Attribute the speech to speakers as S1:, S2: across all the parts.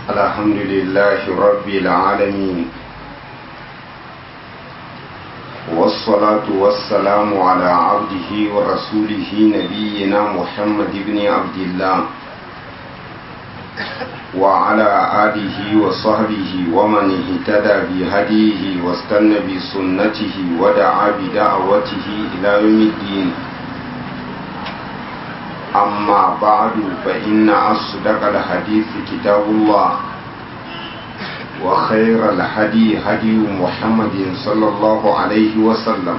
S1: الحمد لله رب العالمين والصلاة والسلام على عبده ورسوله نبينا محمد بن عبد الله وعلى آله وصحبه ومن اهتدى بهديه واستنى بسنته ودعا بدعوته إلى يوم الدين أما بعد فإن أصدق الحديث كتاب الله وخير الهدي هدي محمد صلى الله عليه وسلم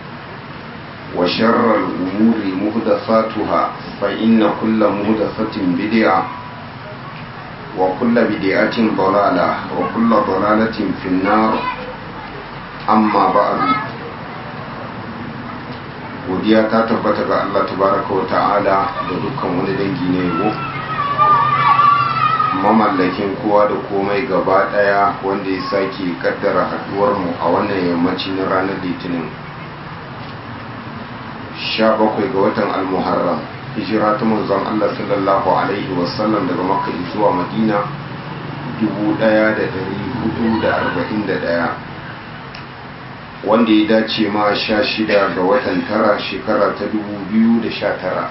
S1: وشر الأمور مهدفاتها فإن كل مهدفة بدعة وكل بدعة ضلالة وكل ضلالة في النار أما بعد godiya ta tabbata ga Allah tabaraka wa ta'ala da dukkan wani dangi na yabo mamallakin kowa da komai gaba daya wanda ya sake kaddara haduwar mu a wannan yammaci na ranar litinin 17 ga watan al-muharram hijira ta manzon Allah sallallahu alaihi wasallam daga makka zuwa madina 1441 wanda ya dace ma sha shida ga watan tara shekara ta dubu biyu da sha tara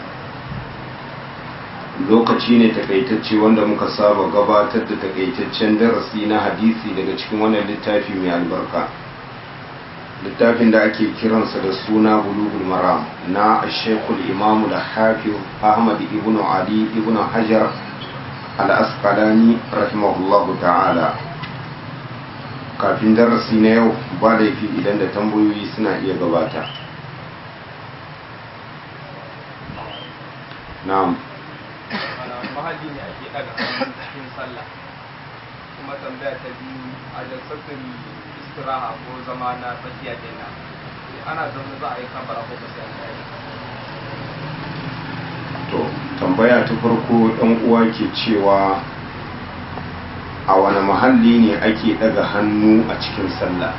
S1: lokaci ne takaitacce wanda muka saba gabatar da takaitaccen darasi na hadisi daga cikin wannan littafi mai albarka littafin da ake kiransa da suna bulugul maram na shekul imamu da hafiz ahmad ibn ali ibn hajar al-asqalani rahimahullahu ta'ala kafin darasi na yau ba laifi idan da tambayoyi suna iya gabata na'am
S2: mahalli ne ake daga cikin sallah kuma tambaya ta biyu a jalsatul istiraha ko zama na tsakiya kenan ana zama za a yi kabara ko ba sai an yi
S1: to tambaya ta farko ɗan uwa ke cewa a wani mahalli ne ake daga hannu a cikin sallah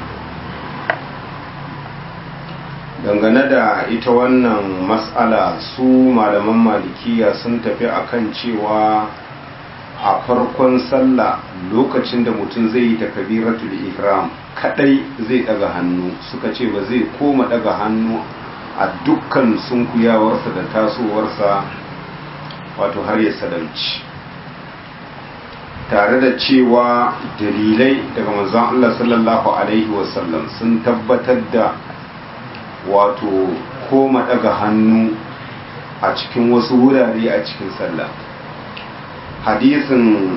S1: dangane da ita wannan matsala su malaman malikiya sun tafi akan cewa a farkon sallah lokacin da mutum zai yi takabiratul ihram kadai zai daga hannu suka ce ba zai koma daga hannu a dukkan sunkuyawarsa da tasowarsa wato har ya sadauci tare da cewa dalilai daga manzon Allah sallallahu alaihi wasallam sun tabbatar da wato koma daga hannu a cikin wasu wurare a cikin sallah hadisin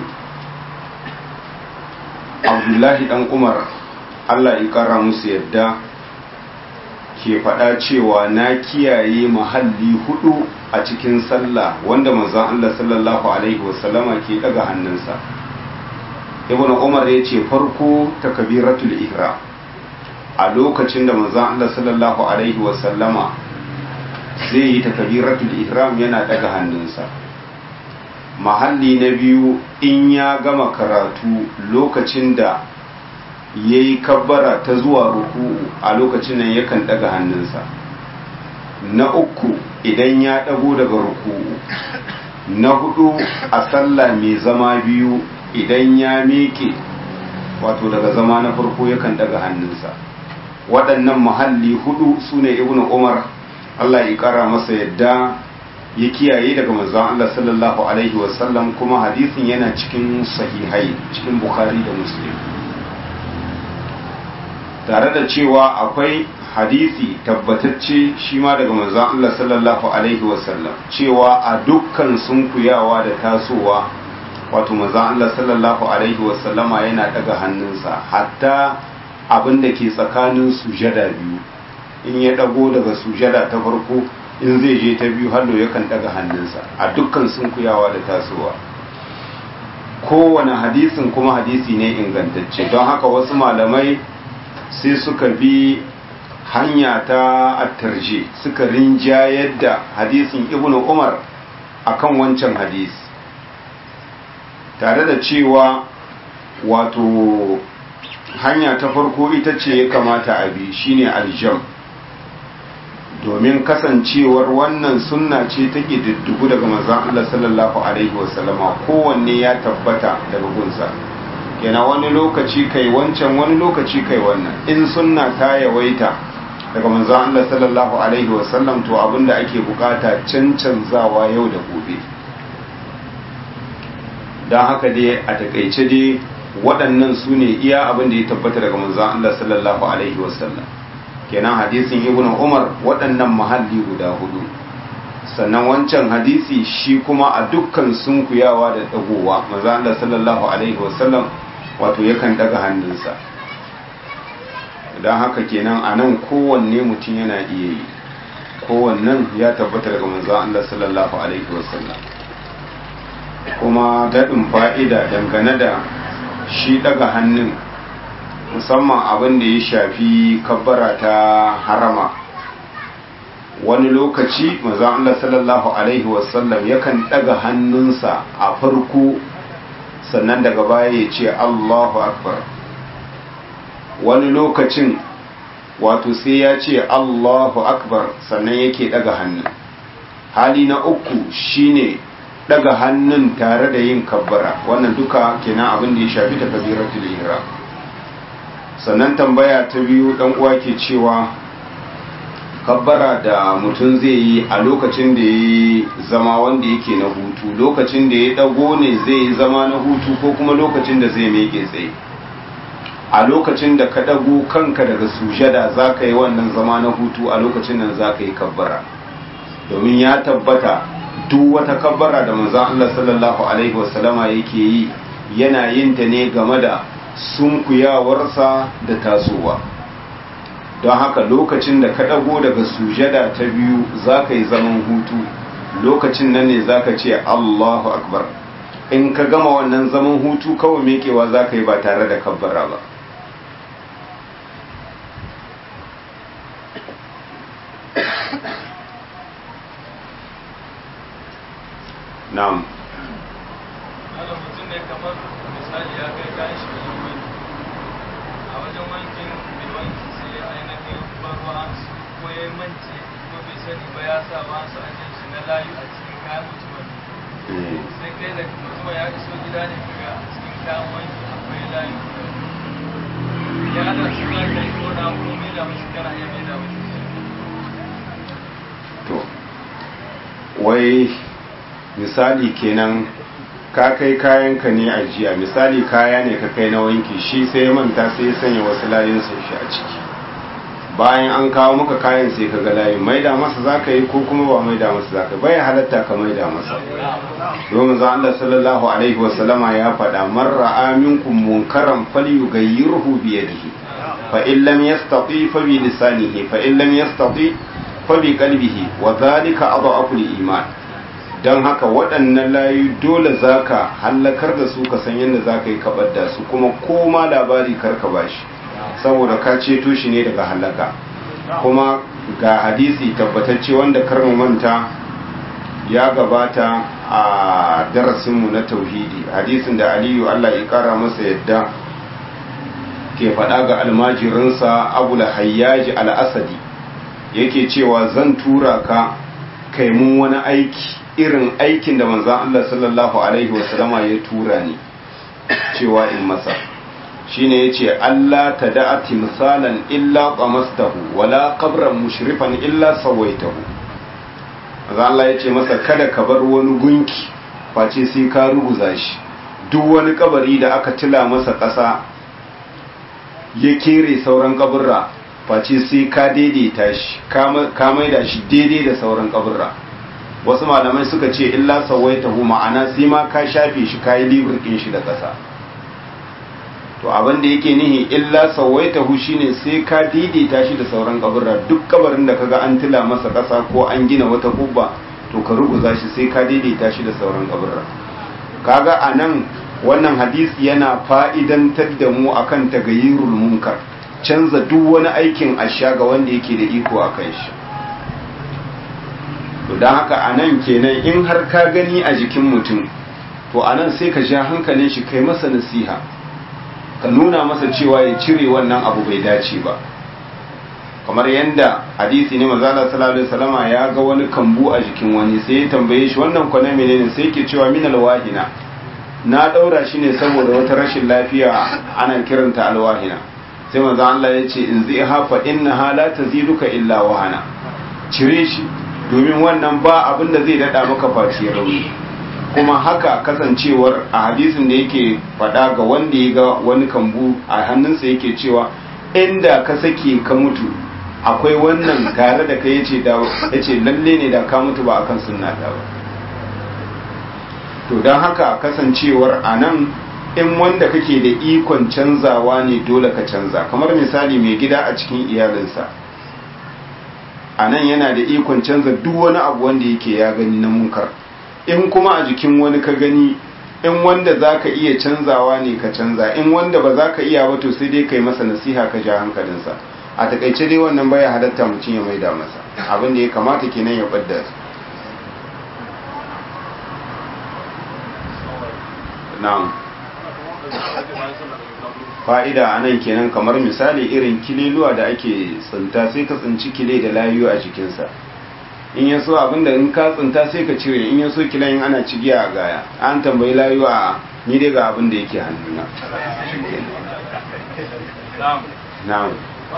S1: abdullahi dan umar Allah ya kara musu yadda ke faɗa cewa na kiyaye mahalli hudu a cikin sallah wanda manzon Allah sallallahu alaihi wasallama ke daga hannunsa ibn umar ya ce farko takbiratul ihram a lokacin da manzon Allah sallallahu alaihi wasallama zai yi takbiratul ihram yana daga hannunsa mahalli na biyu in ya gama karatu lokacin da ya yi kabbara ta zuwa ruku'u a lokacin nan yakan daga hannunsa na uku idan ya dago daga ruku'u na hudu a sallah mai zama biyu idan ya miƙe wato daga zama na farko yakan daga hannunsa waɗannan mahalli hudu su ne ibn umar allah ya ƙara masa yadda ya kiyaye daga manzon allah sallallahu alaihi wasallam kuma hadisin yana cikin sahihai cikin bukhari da muslim tare da cewa akwai hadisi tabbatacce shi ma daga manzon allah sallallahu alaihi wasallam cewa a dukkan sunkuyawa da tasowa wato manzon Allah sallallahu alaihi wasallama yana daga hannunsa hatta abin da ke tsakanin sujada biyu in ya dago daga sujada ta farko in zai je ta biyu hallo yakan daga hannunsa a dukkan sunkuyawa da tasowa kowane hadisin kuma hadisi ne ingantacce don haka wasu malamai sai suka bi hanya ta attarje suka rinjayar da hadisin ibnu umar akan wancan hadisi tare da cewa wato hanya ta farko ita ce ya kamata a bi shine aljam domin kasancewar wannan sunna ce ta diddigu daga manzon Allah sallallahu alaihi wasallama kowanne ya tabbata daga gunsa kenan wani lokaci kai wancan wani lokaci kai wannan in sunna ta yawaita daga manzon Allah sallallahu alaihi wasallam to abinda ake bukata cancanzawa yau da gobe don haka dai a takaice dai waɗannan su ne iya abin da ya tabbata daga manzon Allah sallallahu alaihi wasallam kenan hadisin ibnu umar waɗannan mahalli guda hudu sannan wancan hadisi shi kuma a dukkan sunkuyawa da dagowa manzon Allah sallallahu alaihi wasallam wato yakan daga hannunsa don haka kenan a nan kowanne mutum yana iya yi kowannen ya tabbata daga manzon Allah sallallahu alaihi wasallam kuma daɗin fa'ida dangane da shi daga hannun musamman abin da ya shafi kabbara ta harama wani lokaci manzon Allah sallallahu alaihi wasallam yakan daga hannunsa a farko sannan daga baya ya ce Allahu akbar wani lokacin wato sai ya ce Allahu akbar sannan yake daga hannun hali na uku shine daga hannun tare da yin kabbara wannan duka kenan abin da ya shafi ta kabiratul ihram sannan tambaya ta biyu dan uwa ke cewa kabbara da mutum zai yi a lokacin da ya zama wanda yake na hutu lokacin da ya dago ne zai yi zama na hutu ko kuma lokacin da zai meke tsaye a lokacin da ka dago kanka daga sujada za ka yi wannan zama na hutu a lokacin nan za ka yi kabbara domin ya tabbata duk wata kabbara da manzon Allah sallallahu alaihi wasallama yake yi yana yin ta ne game da sunkuyawarsa da tasowa don haka lokacin da ka ɗago daga sujada ta biyu za ka yi zaman hutu lokacin nan ne za ka ce Allahu akbar in ka gama wannan zaman hutu kawai mekewa za ka yi ba tare da kabbara ba na'am
S2: Haka mutum ne kamar misali ya kai kayan shi wajen wanki. A wajen wankin mai wanki sai ya ainihin barwa ko ya yi mance ko bai sani ba ya sa wasu an shi na layu a cikin kayan mutumin. Sai kai da mutum ya iso gida ne kaga a cikin kayan wanki akwai layu. Ya da su za ka yi ko na ko mai da mashi kana iya mai da mashi.
S1: to wai misali kenan ka kai kayanka ne a jiya misali kaya ne ka kai na wanki shi sai ya manta sai ya sanya wasu layin sun shi a ciki bayan an kawo maka kayan sai ka ga layin maida masa za ka yi ko kuma ba maida masa za ka bai halatta ka maida masa domin za Allah sallallahu alaihi wasallama ya faɗa man ra'a minkum munkaran falyughayyirhu bi yadihi fa in lam yastati fa bi lisanihi fa in lam yastati fa bi qalbihi wa dhalika adhafu al-iman don haka waɗannan layu dole za ka hallakar da su ka san yadda za ka yi kabar da su kuma koma labari karka ba shi saboda ka ceto shi ne daga hallaka kuma ga hadisi tabbatacce wanda karnu manta ya gabata a darasinmu na tauhidi hadisin da aliyu allah ya kara masa yadda ke faɗa ga almajirinsa abu hayyaji al-asadi yake cewa zan tura ka kai mun wani aiki irin aikin da manzan Allah sallallahu Alaihi wasallama ya tura ni cewa in masa shine yace Allah ta da'a timsalan illa qamastahu wala qabran mushrifan illa sawaitahu manzan Allah yace masa kada ka bar wani gunki face sai ka ruguza shi duk wani kabari da aka tila masa ƙasa ya kere sauran kaburra face sai ka daidaita shi ka maida shi daidai da sauran kaburra wasu malamai suka ce illa sawaitahu ma'ana sai ma ka shafe shi kayi libirkin shi da ƙasa to abin da yake nihi illa sawaitahu shine sai ka daidaita shi da sauran kaburra duk kabarin da kaga an tila masa ƙasa ko an gina wata kubba to ka ruguza shi sai ka daidaita shi da sauran kaburra kaga anan wannan hadisi yana fa'idantar da mu akan tagayyurul munkar canza duk wani aikin asha ga wanda yake da iko a kan shi don haka a nan kenan in har ka gani a jikin mutum to a nan sai ka ja hankalin shi kai masa nasiha ka nuna masa cewa ya cire wannan abu bai dace ba kamar yadda hadisi ne manzo Allah sallallahu alaihi wasallama ya ga wani kambu a jikin wani sai ya tambaye shi wannan kwana menene sai yake cewa min alwahina na daura shi ne saboda wata rashin lafiya ana kiranta alwahina sai manzo Allah ya ce in zai hafa innaha la taziduka illa wahana cire shi domin wannan ba abin da zai dada maka face rauni kuma haka kasancewar a hadisin da yake faɗa ga wanda ya ga wani kambu a hannunsa yake cewa inda ka sake ka mutu akwai wannan tare da ka yace da yace lalle ne da ka mutu ba akan sunna ta ba to don haka kasancewar anan in wanda kake da ikon canzawa ne dole ka canza kamar misali mai gida a cikin iyalinsa anan yana da ikon canza duk wani abu wanda yake ya gani na munkar in kuma a jikin wani ka gani in wanda za ka iya canzawa ne ka canza in wanda ba za ka iya ba to sai dai kai masa nasiha ka ja hankalinsa a takaice dai wannan baya halatta mutum ya maida masa abin da ya kamata kenan ya ɓadda su na'am fa'ida a nan kenan kamar misali irin kililuwa da ake tsinta sai ka tsinci kile da layu a jikinsa in ya so abinda in ka tsinta sai ka cire in ya so kilan ana cigiya a gaya an tambayi layu a ni dai ga abin da yake hannuna na'am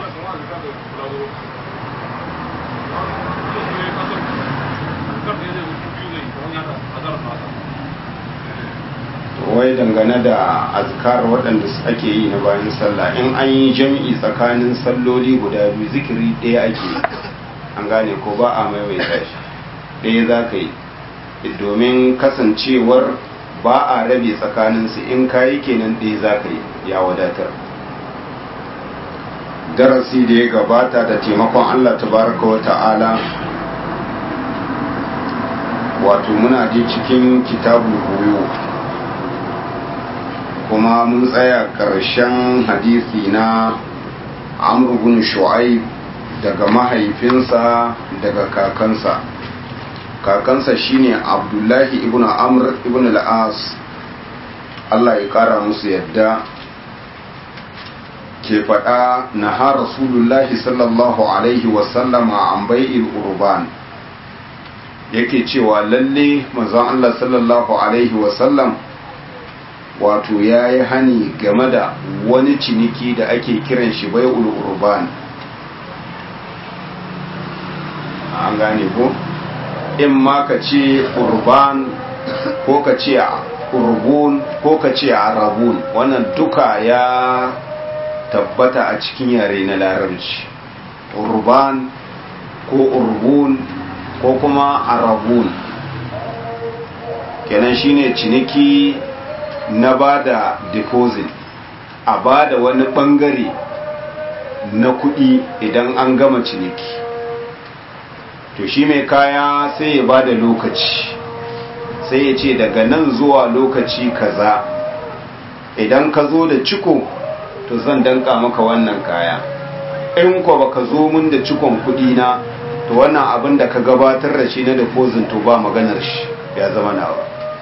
S1: wai dangane da azkar waɗanda ake yi na bayan sallah in an yi jami'i tsakanin salloli guda biyu zikiri ɗaya ake an gane ko ba a maimaita shi ɗaya za ka yi domin kasancewar ba a rabe tsakaninsu in kayi kenan ɗaya za ka yi ya wadatar darasi da ya gabata da taimakon allah tabaraka wa ta'ala wato muna ji cikin kitabun koyo kuma mun tsaya ƙarshen hadisi na amr bin shu'aib daga mahaifinsa daga kakansa kakansa shine abdullahi ibn amr ibn al-as Allah ya kara musu yadda ke faɗa na ha rasulullahi sallallahu alaihi wasallama an bai'il urban yake cewa lalle manzon Allah sallallahu alaihi wasallam wato ya yi hani game da wani ciniki da ake kiran shi bai'ul urban an gane ko in ma ka ce urban ko ka ce urbun ko ka ce arabun wannan duka ya tabbata a cikin yare na larabci urban ko urbun ko kuma arabun kenan shine ciniki na ba da deposit a ba da wani bangare na kudi idan an gama ciniki to shi mai kaya sai ya ba da lokaci sai ya ce daga nan zuwa lokaci kaza idan ka zo da ciko to zan danka maka wannan kaya in ko baka zo mun da cikon kudi na to wannan abin da ka gabatar da shi na deposit to ba maganar shi ya zama nawa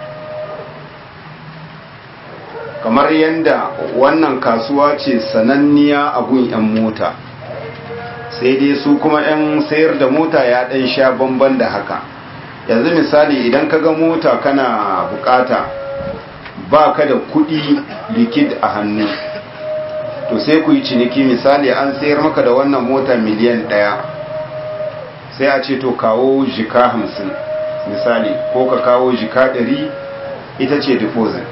S1: kamar yadda wannan kasuwa ce sananniya a gun 'yan mota sai dai su kuma 'yan sayar da mota ya ɗan sha bamban da haka yanzu misali idan ka ga mota kana bukata ba ka da kuɗi likid a hannu to sai ku yi ciniki misali an sayar maka da wannan mota miliyan ɗaya sai a ce to kawo jika hamsin misali ko ka kawo jika ɗari ita ce deposit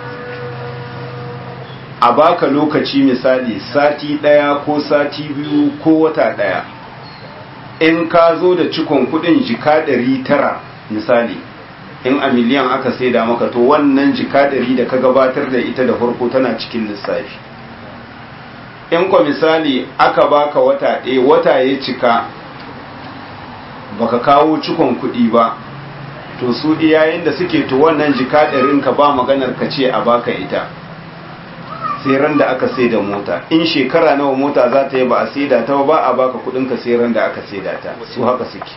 S1: a baka lokaci misali sati ɗaya ko sati biyu ko wata ɗaya in ka zo da cikon kudin jika ɗari tara misali in a miliyan aka saida maka to wannan jika ɗari da ka gabatar da ita da farko tana cikin lissafi in kwa misali aka baka wata ɗaya wata ya cika baka kawo cikon kudi ba to su iyayen da suke to wannan jika ɗarin ka ba maganar ka ce a baka ita sai ran da aka sai da mota in shekara nawa mota za ta yi ba a saida ta ba a baka kudin ka sai ran da aka saida ta su haka suke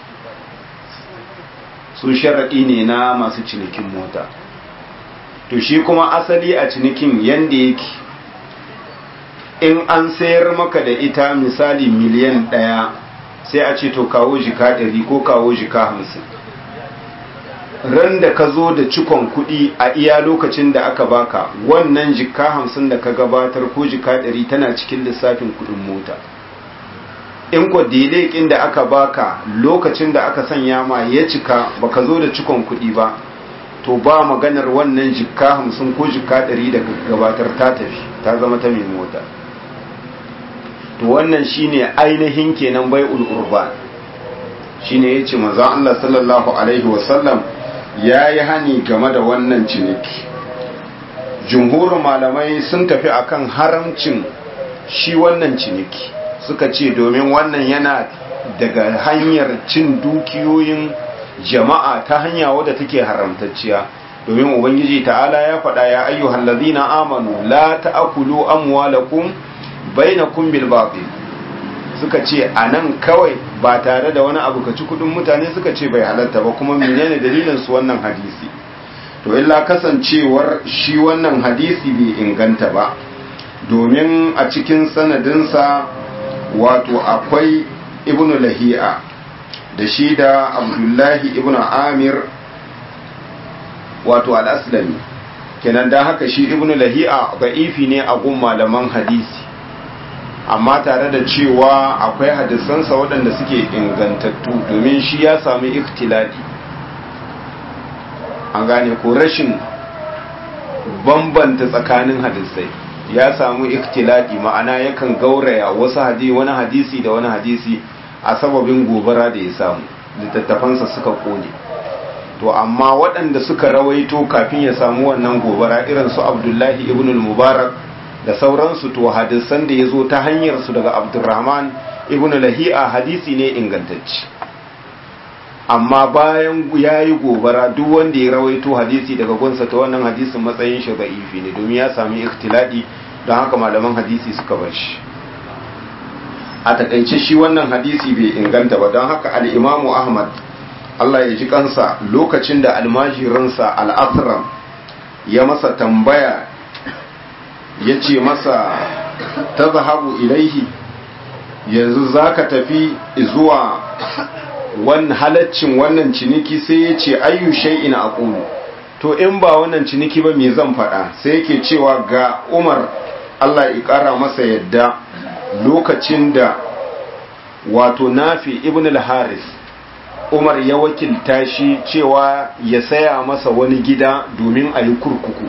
S1: su sharaɗi ne na masu cinikin mota to shi kuma asali a cinikin yanda yake in an sayar maka da ita misali miliyan ɗaya sai a ce to kawo jika ɗari ko kawo jika hamsin ran da ka zo da cikon kuɗi a iya lokacin da aka baka wannan jika hamsin da ka gabatar ko jika ɗari tana cikin lissafin kuɗin mota in ko delekin da aka baka lokacin da aka sanya ma ya cika baka zo da cikon kuɗi ba to ba maganar wannan jika hamsin ko jika ɗari da gabatar ta tafi ta zama ta mai mota to wannan shine ainihin kenan bai urban shine yace manzon Allah sallallahu alaihi wasallam yayi hani game da wannan ciniki jumhurin malamai sun tafi akan haramcin shi wannan ciniki suka ce domin wannan yana daga hanyar cin dukiyoyin jama'a ta hanya wadda take haramtacciya domin ubangiji ta'ala ya faɗa ya ayyuhal ladina amanu la ta'kulu amwalakum bainakum bil batil suka ce anan kawai ba tare da wani abu ka ci kudin mutane suka ce bai halatta ba kuma menene dalilin su wannan hadisi to illa kasancewar shi wannan hadisi bai inganta ba domin a cikin sanadinsa wato akwai ibnu lahi'a da shi da abdullahi ibnu amir wato al-aslami kenan da haka shi ibnu lahi'a da'ifi ne a gun malaman hadisi amma tare da cewa akwai hadisansa waɗanda suke ingantattu domin shi ya sami ikhtilali an gane ko rashin bambanta tsakanin hadisai ya samu ikhtilali ma'ana yakan gauraya wasu hadisi wani hadisi da wani hadisi a sababin gobara da ya samu littattafansa suka kone to amma waɗanda suka rawaito kafin ya samu wannan gobara irin su abdullahi ibn al-mubarak da sauransu to hadisan da ya zo ta hanyar su daga abdurrahman ibn lahi'a hadisi ne ingantacci amma bayan ya yi gobara duk wanda ya rawaito hadisi daga gunsa ta wannan hadisin matsayin shi da'ifi ne domin ya sami ikhtiladi don haka malaman hadisi suka bar shi a takaice shi wannan hadisi bai inganta ba don haka al'imamu ahmad Allah ya ji kansa lokacin da almajirinsa al'asram ya masa tambaya ya ce masa ta zahabu ilaihi yanzu za ka tafi zuwa wani halaccin wannan ciniki sai ya ce ayyu shay'in aqulu to in ba wannan ciniki ba me zan faɗa sai yake cewa ga Umar Allah ya ƙara masa yadda lokacin da wato Nafi ibn al-Haris Umar ya wakilta shi cewa ya saya masa wani gida domin a yi kurkuku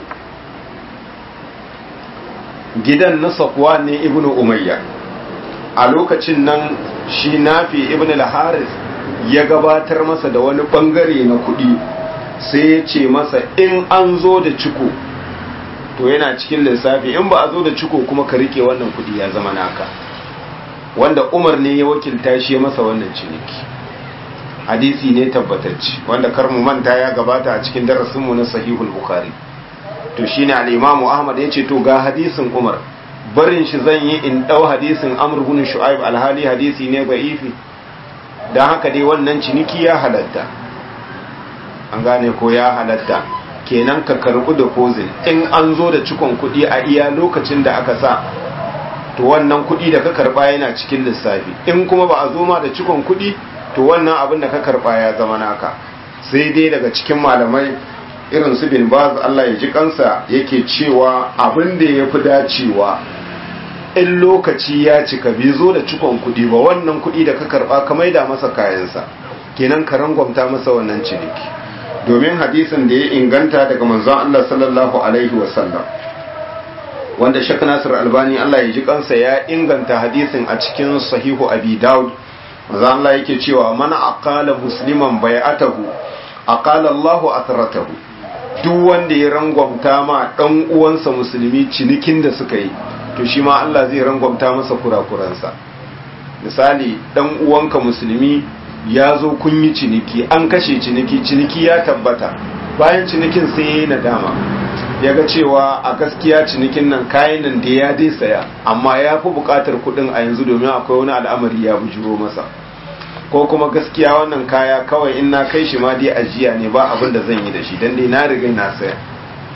S1: gidan na Safwa ne ibn Umayya a lokacin nan shi Nafi ibn al-Haris ya gabatar masa da wani bangare na kudi sai ya ce masa in an zo da ciko to yana cikin lissafi in ba a zo da ciko kuma ka rike wannan kudi ya zama naka wanda umar ne ya wakilta shi masa wannan ciniki hadisi ne tabbatacci wanda kar mu manta ya gabata a cikin darasinmu na sahihul bukhari to shine al-imamu ahmad ya ce to ga hadisin umar barin shi zan yi in dau hadisin amr ibn shu'aib alhali hadisi ne da'ifi don haka dai wannan ciniki ya halatta an gane ko ya halatta kenan ka karbi da kozin in an zo da cikon kuɗi a iya lokacin da aka sa to wannan kuɗi da ka karba yana cikin lissafi in kuma ba a zo ma da cikon kuɗi to wannan abin da ka karba ya zama naka sai dai daga cikin malamai irin su bin baz Allah ya ji kansa yake cewa abin da ya fi dacewa in lokaci ya cika bai zo da cikon kuɗi ba wannan kuɗi da ka karɓa ka maida masa kayansa kenan ka rangwamta masa wannan ciniki domin hadisin da ya inganta daga manzon Allah sallallahu alaihi wasallam wanda Sheikh Nasir Albani Allah ya ji kansa ya inganta hadisin a cikin sahihu Abi Dawud manzon Allah yake cewa man aqala musliman bai'atahu aqala Allahu athratahu duk wanda ya rangwamta ma dan uwansa musulmi cinikin da suka yi to shi ma Allah zai rangwamta masa kurakuransa misali dan uwanka musulmi ya zo kun yi ciniki an kashe ciniki ciniki ya tabbata bayan cinikin sai ya yi nadama ya ga cewa a gaskiya cinikin nan kayan nan da ya dai saya amma ya fi bukatar kudin a yanzu domin akwai wani al'amari ya bujuro masa ko kuma gaskiya wannan kaya kawai in na kai shi ma dai ajiya ne ba abin da zan yi da shi dan dai na riga na saya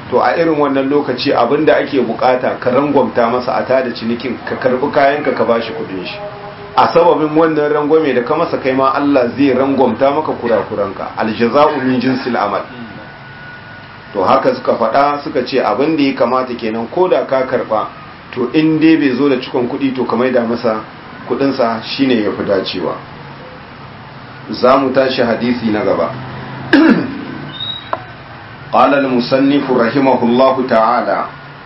S1: to a irin wannan lokaci abinda ake bukata ka rangwamta masa a tada cinikin ka karbi kayanka ka bashi kudin shi a sababin wannan rangwame da ka masa kai ma Allah zai rangwamta maka kurakuranka aljaza'u min jinsil amal to haka suka faɗa suka ce abin da ya kamata kenan ko da ka karba to in dai bai zo da cikon kuɗi to ka maida masa kuɗinsa shine ya fi dacewa za mu tashi hadisi na gaba قال المصنف رحمه الله تعالى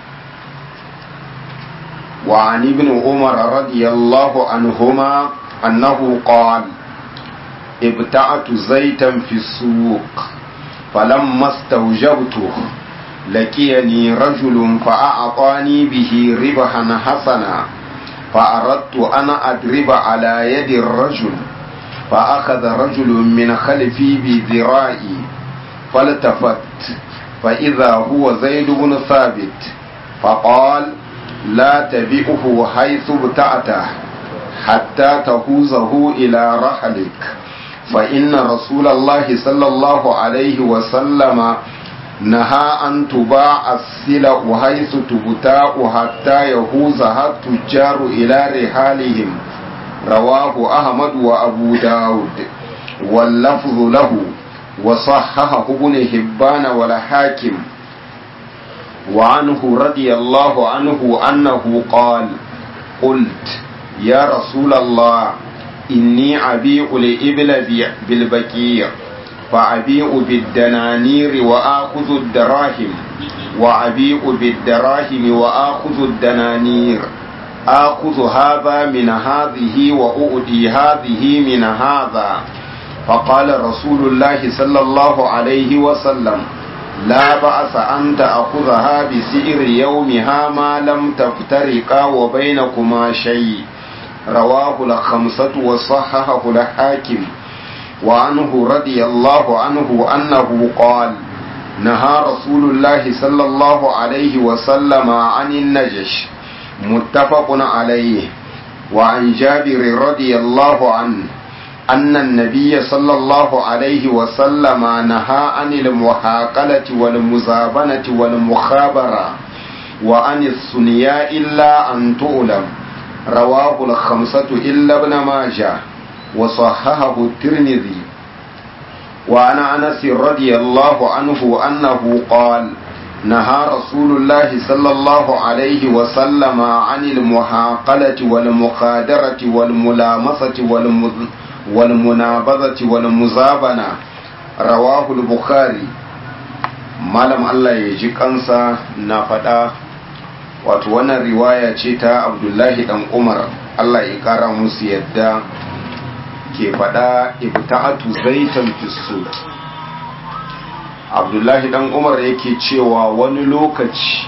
S1: وعن ابن عمر رضي الله عنهما أنه قال ابتعت زيتا في السوق فلما استوجبته لقيني رجل فأعطاني به ربحا حسنا فأردت أن أضرب على يد الرجل فأخذ رجل من خلفي بذرائي فالتفت فإذا هو زيد بن ثابت فقال لا تبئه حيث ابتعته حتى تهوزه إلى رحلك فإن رسول الله صلى الله عليه وسلم نهى أن تباع السلع حيث تبتاع حتى يهوزها التجار إلى رحالهم رواه أحمد وأبو داود واللفظ له وصححه ابن هبان والحاكم وعنه رضي الله عنه أنه قال قلت يا رسول الله إني أبيع الإبل بالبكير فأبيع بالدنانير وآخذ الدراهم وأبيع بالدراهم وآخذ الدنانير آخذ هذا من هذه وأؤدي هذه من هذا فقال رسول الله صلى الله عليه وسلم لا بأس أن تأخذها بسئر يومها ما لم تفترقا وبينكما شيء رواه الخمسة وصححه الحاكم وعنه رضي الله عنه أنه قال نهى رسول الله صلى الله عليه وسلم عن النجش متفق عليه وعن جابر رضي الله عنه أن النبي صلى الله عليه وسلم نهى عن المحاقلة والمزابنة والمخابرة وعن الثنياء إلا أن تؤلم رواه الخمسة إلا ابن ماجه وصححه الترمذي وعن أنس رضي الله عنه أنه قال نهى رسول الله صلى الله عليه وسلم عن المحاقلة والمخادرة والملامسة والمذ والمنابذة والمزابنة رواه البخاري malam Allah ya ji kansa na faɗa wato wannan riwaya ce ta abdullahi dan umar Allah ya ƙara musu yadda ke faɗa ibta'atu zaitan fisu abdullahi dan umar yake cewa wani lokaci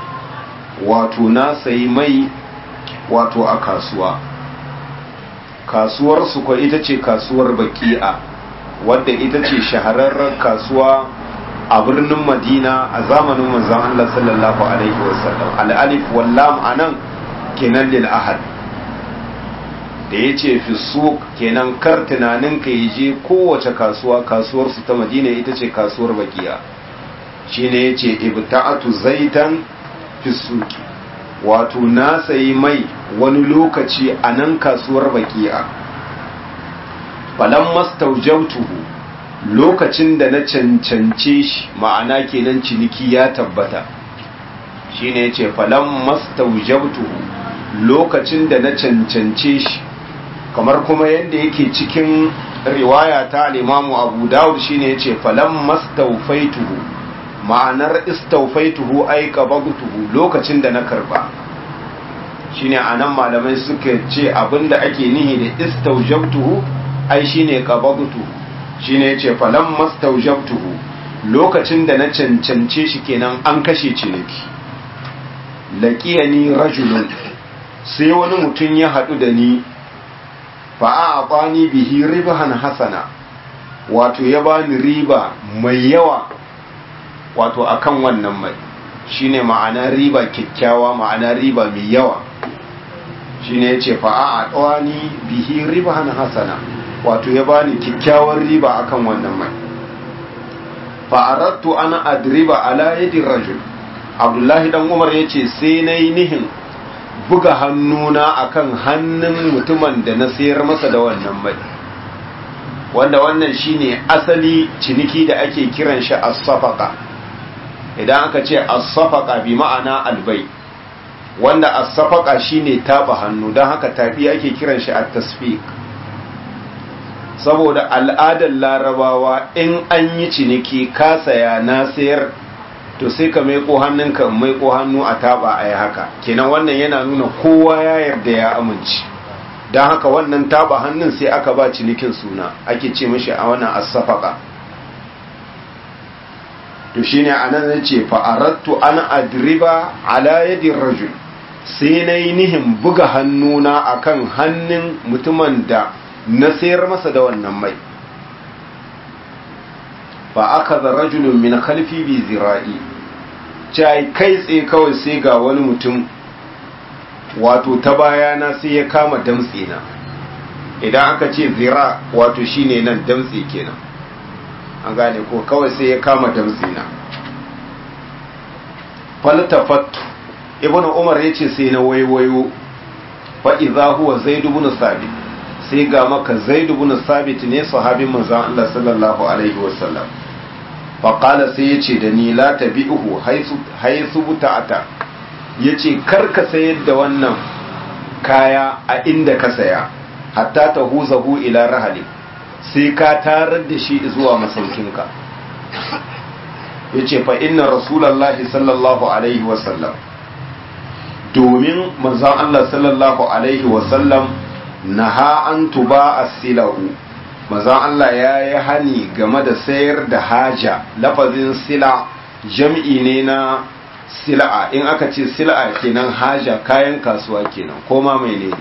S1: wato na sayi mai wato a kasuwa kasuwar su kwa ita ce kasuwar baki'a wadda ita ce shahararren kasuwa a birnin madina a zamanin manzan Allah sallallahu alaihi wasallam al'alif wallam anan kenan lil ahad da ya ce fi suq kenan kar tunanin ka yi je kowace kasuwa kasuwar su ta madina ita ce kasuwar baki'a shine ya ce ibta'atu zaitan fi suqi wato na sayi mai wani lokaci a nan kasuwar baki'a falan mastaujautuhu lokacin da na cancance shi ma'ana kenan ciniki ya tabbata shine yace falan mastaujautuhu lokacin da na cancance shi kamar kuma yadda yake cikin riwaya ta al-Imamu Abu Dawud shine yace falan mastawfaituhu ma'anar istawfaituhu ay qabagtuhu lokacin da na karba shine anan malamai suka ce abinda ake nihi da istawjabtuhu ai shine qabagtuhu shine yace falan mastawjabtuhu lokacin da na cancance shi kenan an kashe ciniki laqiyani rajulun sai wani mutum ya hadu da ni fa a'tani bihi ribhan hasana wato ya bani riba mai yawa wato akan wannan mai shine ma'ana riba kyakkyawa ma'ana riba mai yawa shine yace fa a'tani bihi ribhan hasana wato ya bani kyakkyawar riba akan wannan mai fa'arattu ana adriba ala yadin rajul abdullahi dan umar ya ce sai na yi nihin buga hannuna akan hannun mutumin da na sayar masa da wannan mai wanda wannan shine asali ciniki da ake kiran shi as-safaqa idan aka ce as-safaqa bi ma'ana albai wanda as-safaqa shine taba hannu don haka tafi ake kiran shi at-tasfiq saboda al'adar larabawa in an yi ciniki ka saya na sayar to sai ka maiko hannunka maiko hannu a taba a yi haka kenan wannan yana nuna kowa ya yarda ya amince don haka wannan taba hannun sai aka ba cinikin suna ake ce mashi a wannan asafaka to shine anan zai ce fa'arattu an adriba ala yadin rajul sai na yi nihin buga hannuna akan hannun mutumin da na sayar masa da wannan mai fa aka za rajulun min khalfi bi zira'i cai kai tsaye kawai sai ga wani mutum wato ta bayana sai ya kama damtse na idan aka ce zira wato shine nan damtse kenan an gane ko kawai sai ya kama damtse na faltafattu ibnu umar yace sai na waiwayo fa idza huwa zaid ibn sabit sai ga maka zaid ibn sabit ne sahabin manzon Allah sallallahu alaihi wasallam fa qala sai yace da ni la tabi'uhu haythu haythu buta'ata yace kar ka sayar da wannan kaya a inda ka saya hatta tahuzahu ila rahali sai ka tarar da shi zuwa masaukinka yace fa inna rasulullahi sallallahu alaihi wasallam domin manzon Allah sallallahu alaihi wasallam naha an tuba as-silahu manzon Allah ya yi hani game da sayar da haja lafazin sila jam'i ne na sila'a in aka ce sila'a kenan haja kayan kasuwa kenan ko ma menene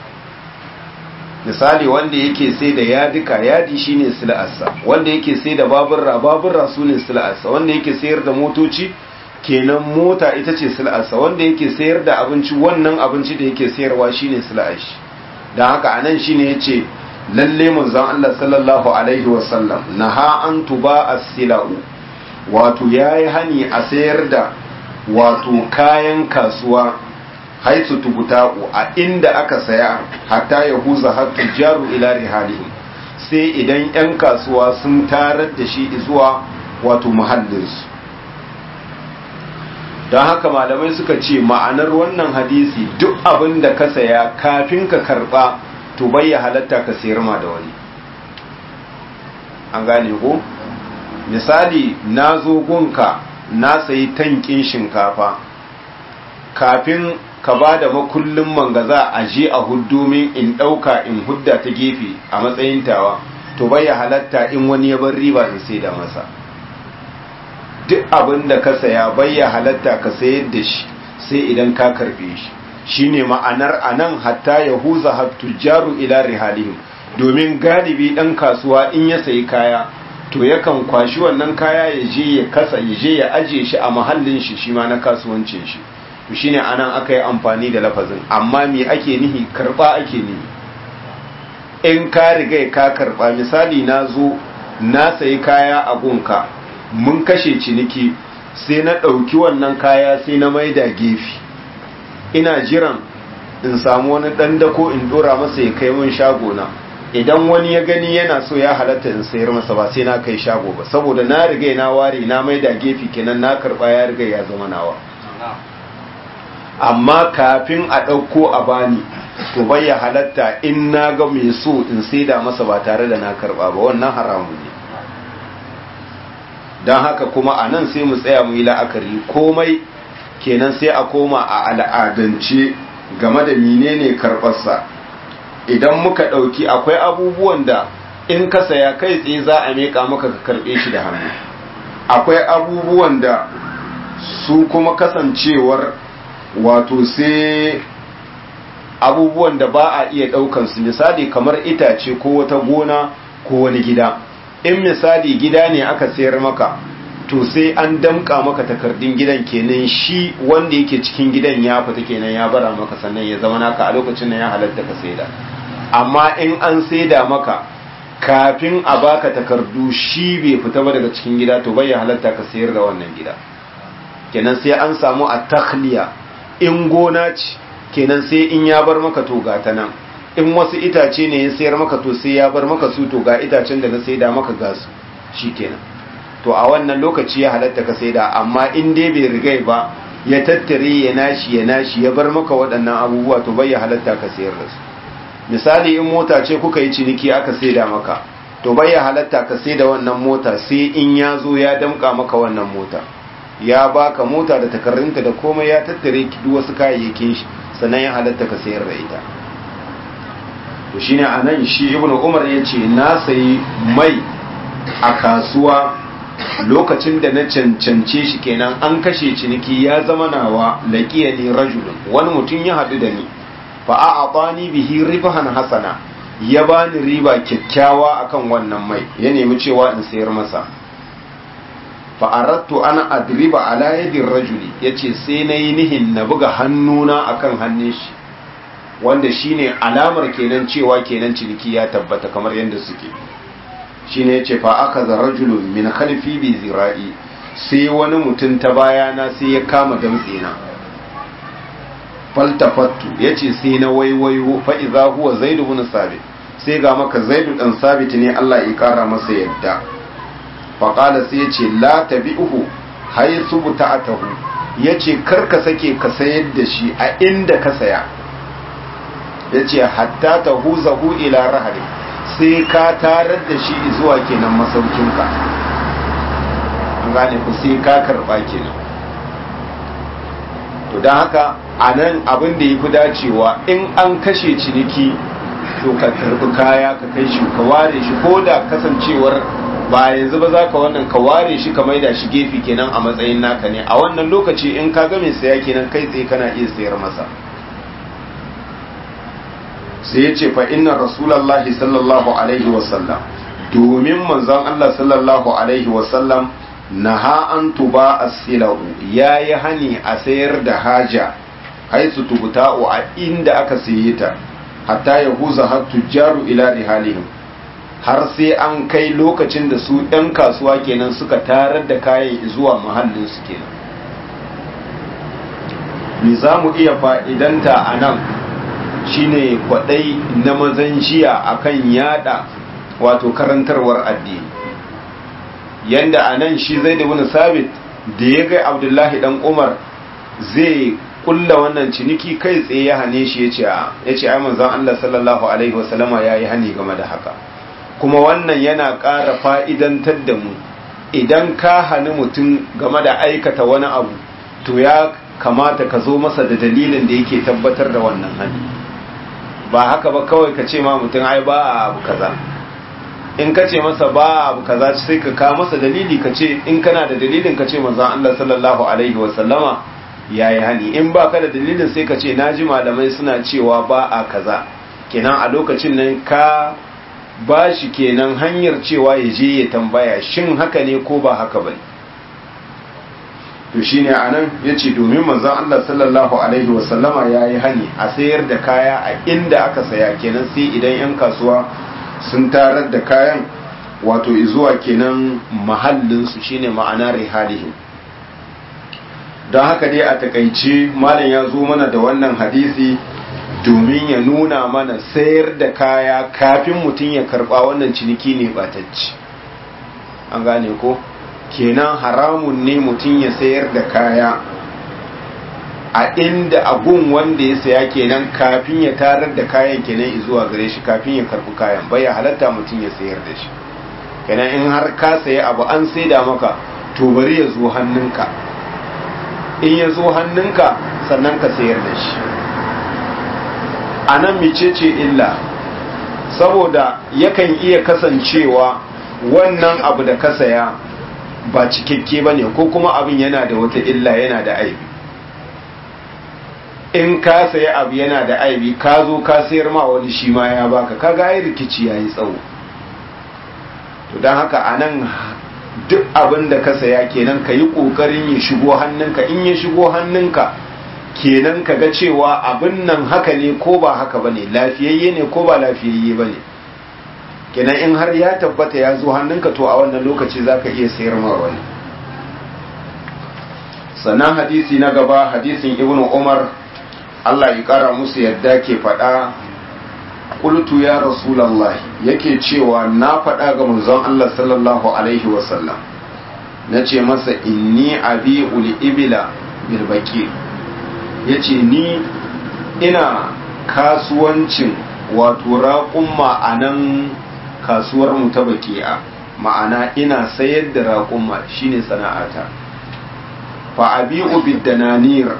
S1: misali wanda yake sai da yadika yadi shine sila'arsa wanda yake sai da baburra baburra su ne sila'arsa wanda yake sayar da motoci kenan mota ita ce sila'arsa wanda yake sayar da abinci wannan abinci da yake sayarwa shine sila'ar shi don haka anan shine yace lalle manzon Allah sallallahu alaihi wasallam naha an tuba as-sila'u wato yayi hani a sayar da wato kayan kasuwa haisu tubuta'u a inda aka saya hatta ya huza hattu jaru ila rihalihim sai idan 'yan kasuwa sun tarar da shi zuwa wato muhallinsu don haka malamai suka ce ma'anar wannan hadisi duk abin da ka saya kafin ka karba to bayya halatta ka sayar ma da wani an gane ko misali na zo gunka na sayi tankin shinkafa kafin ka ba da makullin mangaza a je a huddomin in ɗauka in hudda ta gefe a matsayin tawa to bai ya halatta in wani ya bar riba in sai da masa duk abin da ka saya bai ya halatta ka sayar da shi sai idan ka karbe shi shine ma'anar anan hatta ya huza hattujaru ila rihalihim domin galibi ɗan kasuwa in ya sayi kaya to yakan kwashi wannan kaya ya je ya kasa ya je ya ajiye shi a mahallin shi shi ma na kasuwancin shi to shine anan aka yi amfani da lafazin amma me ake nihi karba ake nihi in ka riga ka karba misali na zo na sayi kaya a gunka mun kashe ciniki sai na ɗauki wannan kaya sai na maida gefe ina jiran in samu wani ɗan dako in ɗora masa ya kai mun shago na idan wani ya gani yana so ya halatta in sayar masa ba sai na kai shago ba saboda na riga na ware na maida gefe kenan na karba ya riga ya zama nawa amma kafin a ɗauko a bani to bai ya halatta in na ga mai so in saida masa ba tare da na karba ba wannan haramun ne don haka kuma a nan sai mu tsaya mu yi la'akari komai kenan sai a koma a al'adance game da menene karɓarsa idan muka ɗauki akwai abubuwan da in ka saya kai tsaye za a meƙa maka ka karɓe shi da hannu akwai abubuwan da su kuma kasancewar wato sai abubuwan da ba a iya ɗaukansu misali kamar itace ko wata gona ko wani gida in misali gida ne aka sayar maka to sai an damƙa maka takardun gidan kenan shi wanda yake cikin gidan ya fita kenan ya bara maka sannan ya zama naka a lokacin nan ya halatta ka saida amma in an saida maka kafin a baka takardu shi bai fita ba daga cikin gida to bai halatta ka sayar da wannan gida kenan sai an samu a takhliya in gona ce kenan sai in ya bar maka to ga ta nan in wasu itace ne ya sayar maka to sai ya bar maka su to ga itacen da na saida maka ga su shikenan to a wannan lokaci ya halatta ka saida amma in dai bai rigai ba ya tattare ya nashi ya nashi ya bar maka waɗannan abubuwa to bai ya halatta ka sayar da su misali in mota ce kuka yi ciniki aka saida maka to bai ya halatta ka saida wannan mota sai in ya zo ya damka maka wannan mota ya baka mota da takarrinta da komai ya tattare duk wasu kayayyakin shi sannan ya halatta ka sayar da ita to shine anan shi ibnu umar yace na sayi mai a kasuwa lokacin da na cancance shi kenan an kashe ciniki ya zama nawa laqiya ni rajulun wani mutum ya hadu da ni fa a'atani bihi ribahan hasana ya bani riba kyakkyawa akan wannan mai ya nemi cewa in sayar masa fa aradtu ana adriba ala yadi rajuli yace sai nayi nihin na buga hannuna akan hannun shi wanda shine alamar kenan cewa kenan ciniki ya tabbata kamar yadda suke shine yace fa aka za rajulun min khalfi bi zira'i sai wani mutum ta bayana sai ya kama damtse na faltafattu yace sai na waiwayo fa idza huwa zaid ibn sabit sai ga maka zaid dan sabit ne Allah ya kara masa yadda fa qala sai yace la tabi'uhu haythu buta'atahu yace karka sake ka sayar da shi a inda ka saya yace hatta tahuzahu ila rahli sai ka tarar da shi zuwa kenan masaukinka an gane ku sai ka karba kenan to don haka a nan abin da ya fi dacewa in an kashe ciniki to ka karbi kaya ka kai shi ka ware shi ko da kasancewar ba yanzu ba za ka wannan ka ware shi ka maida shi gefe kenan a matsayin naka ne a wannan lokaci in ka ga mai saya kenan kai tsaye kana iya sayar masa sai ya ce fa inna rasulallahi sallallahu alaihi wasallam domin manzon Allah sallallahu alaihi wasallam naha an tuba as-silahu yayi hani a sayar da haja haisu tubuta'u a inda aka saye ta hatta yahuza har tujjaru ila rihalihim har sai an kai lokacin da su ɗan kasuwa kenan suka tarar da kayan zuwa mahallin su kenan me za mu iya fa'idanta a nan shine kwadai na mazan jiya akan yada wato karantarwar addini yanda a nan shi zai da wani sabit da ya ga abdullahi dan umar zai kulla wannan ciniki kai tsaye ya hane shi ya ce ai manzon Allah sallallahu alaihi wasallama ya yi hani game da haka kuma wannan yana ƙara fa'idantar da mu idan ka hani mutum game da aikata wani abu to ya kamata ka zo masa da dalilin da yake tabbatar da wannan hani ba haka ba kawai ka ce ma mutum ai ba a abu kaza in ka ce masa ba abu kaza sai ka ka masa dalili ka ce in kana da dalilin ka ce manzon Allah sallallahu alaihi wasallama yayi hani in ba ka da dalilin sai ka ce naji malamai suna cewa ba a kaza kenan a lokacin nan ka ba shi kenan hanyar cewa ya je ya tambaya shin haka ne ko ba haka bane to shine anan yace domin manzon Allah sallallahu alaihi wasallama yayi hani a sayar da kaya a inda aka saya kenan sai idan yan kasuwa sun tarar da kayan wato zuwa kenan mahallin su shine ma'ana rihalihim don haka dai a takaice malam ya zo mana da wannan hadisi domin ya nuna mana sayar da kaya kafin mutum ya karba wannan ciniki ne batacci an gane ko kenan haramun ne mutum ya sayar da kaya a inda abun wanda ya saya kenan kafin ya tarar da kayan kenan zuwa gare shi kafin ya karbi kayan bai halatta mutum ya sayar da shi kenan in har ka saya abu an saida maka to bari ya zo hannunka in ya zo hannunka sannan ka sayar da shi a nan micece illa saboda yakan iya kasancewa wannan abu da ka saya ba cikakke ba ne ko kuma abin yana da wata illa yana da aibi in ka saya abu yana da aibi ka zo ka sayar ma wani shi ma ya baka kaga ai rikici yayi tsawo to don haka a nan duk abin da ka saya kenan ka yi ƙoƙarin ya shigo hannunka in ya shigo hannunka kenan ka ga cewa abin nan haka ne ko ba haka ba ne lafiyayye ne ko ba lafiyayye ba ne kenan in har ya tabbata ya zo hannunka to a wannan lokaci za ka iya sayar ma wani sannan hadisi na gaba hadisin ibnu umar allah ya kara musu yadda ke faɗa qultu ya rasulullah yake cewa na faɗa ga manzon Allah sallallahu alaihi wasallam nace masa inni abiul ibila bil baqi yace ni ina kasuwancin wato raƙumma a nan kasuwar mu ta baki'a ma'ana ina sayar da raƙumma shine sana'ata fa abi'u bid dananir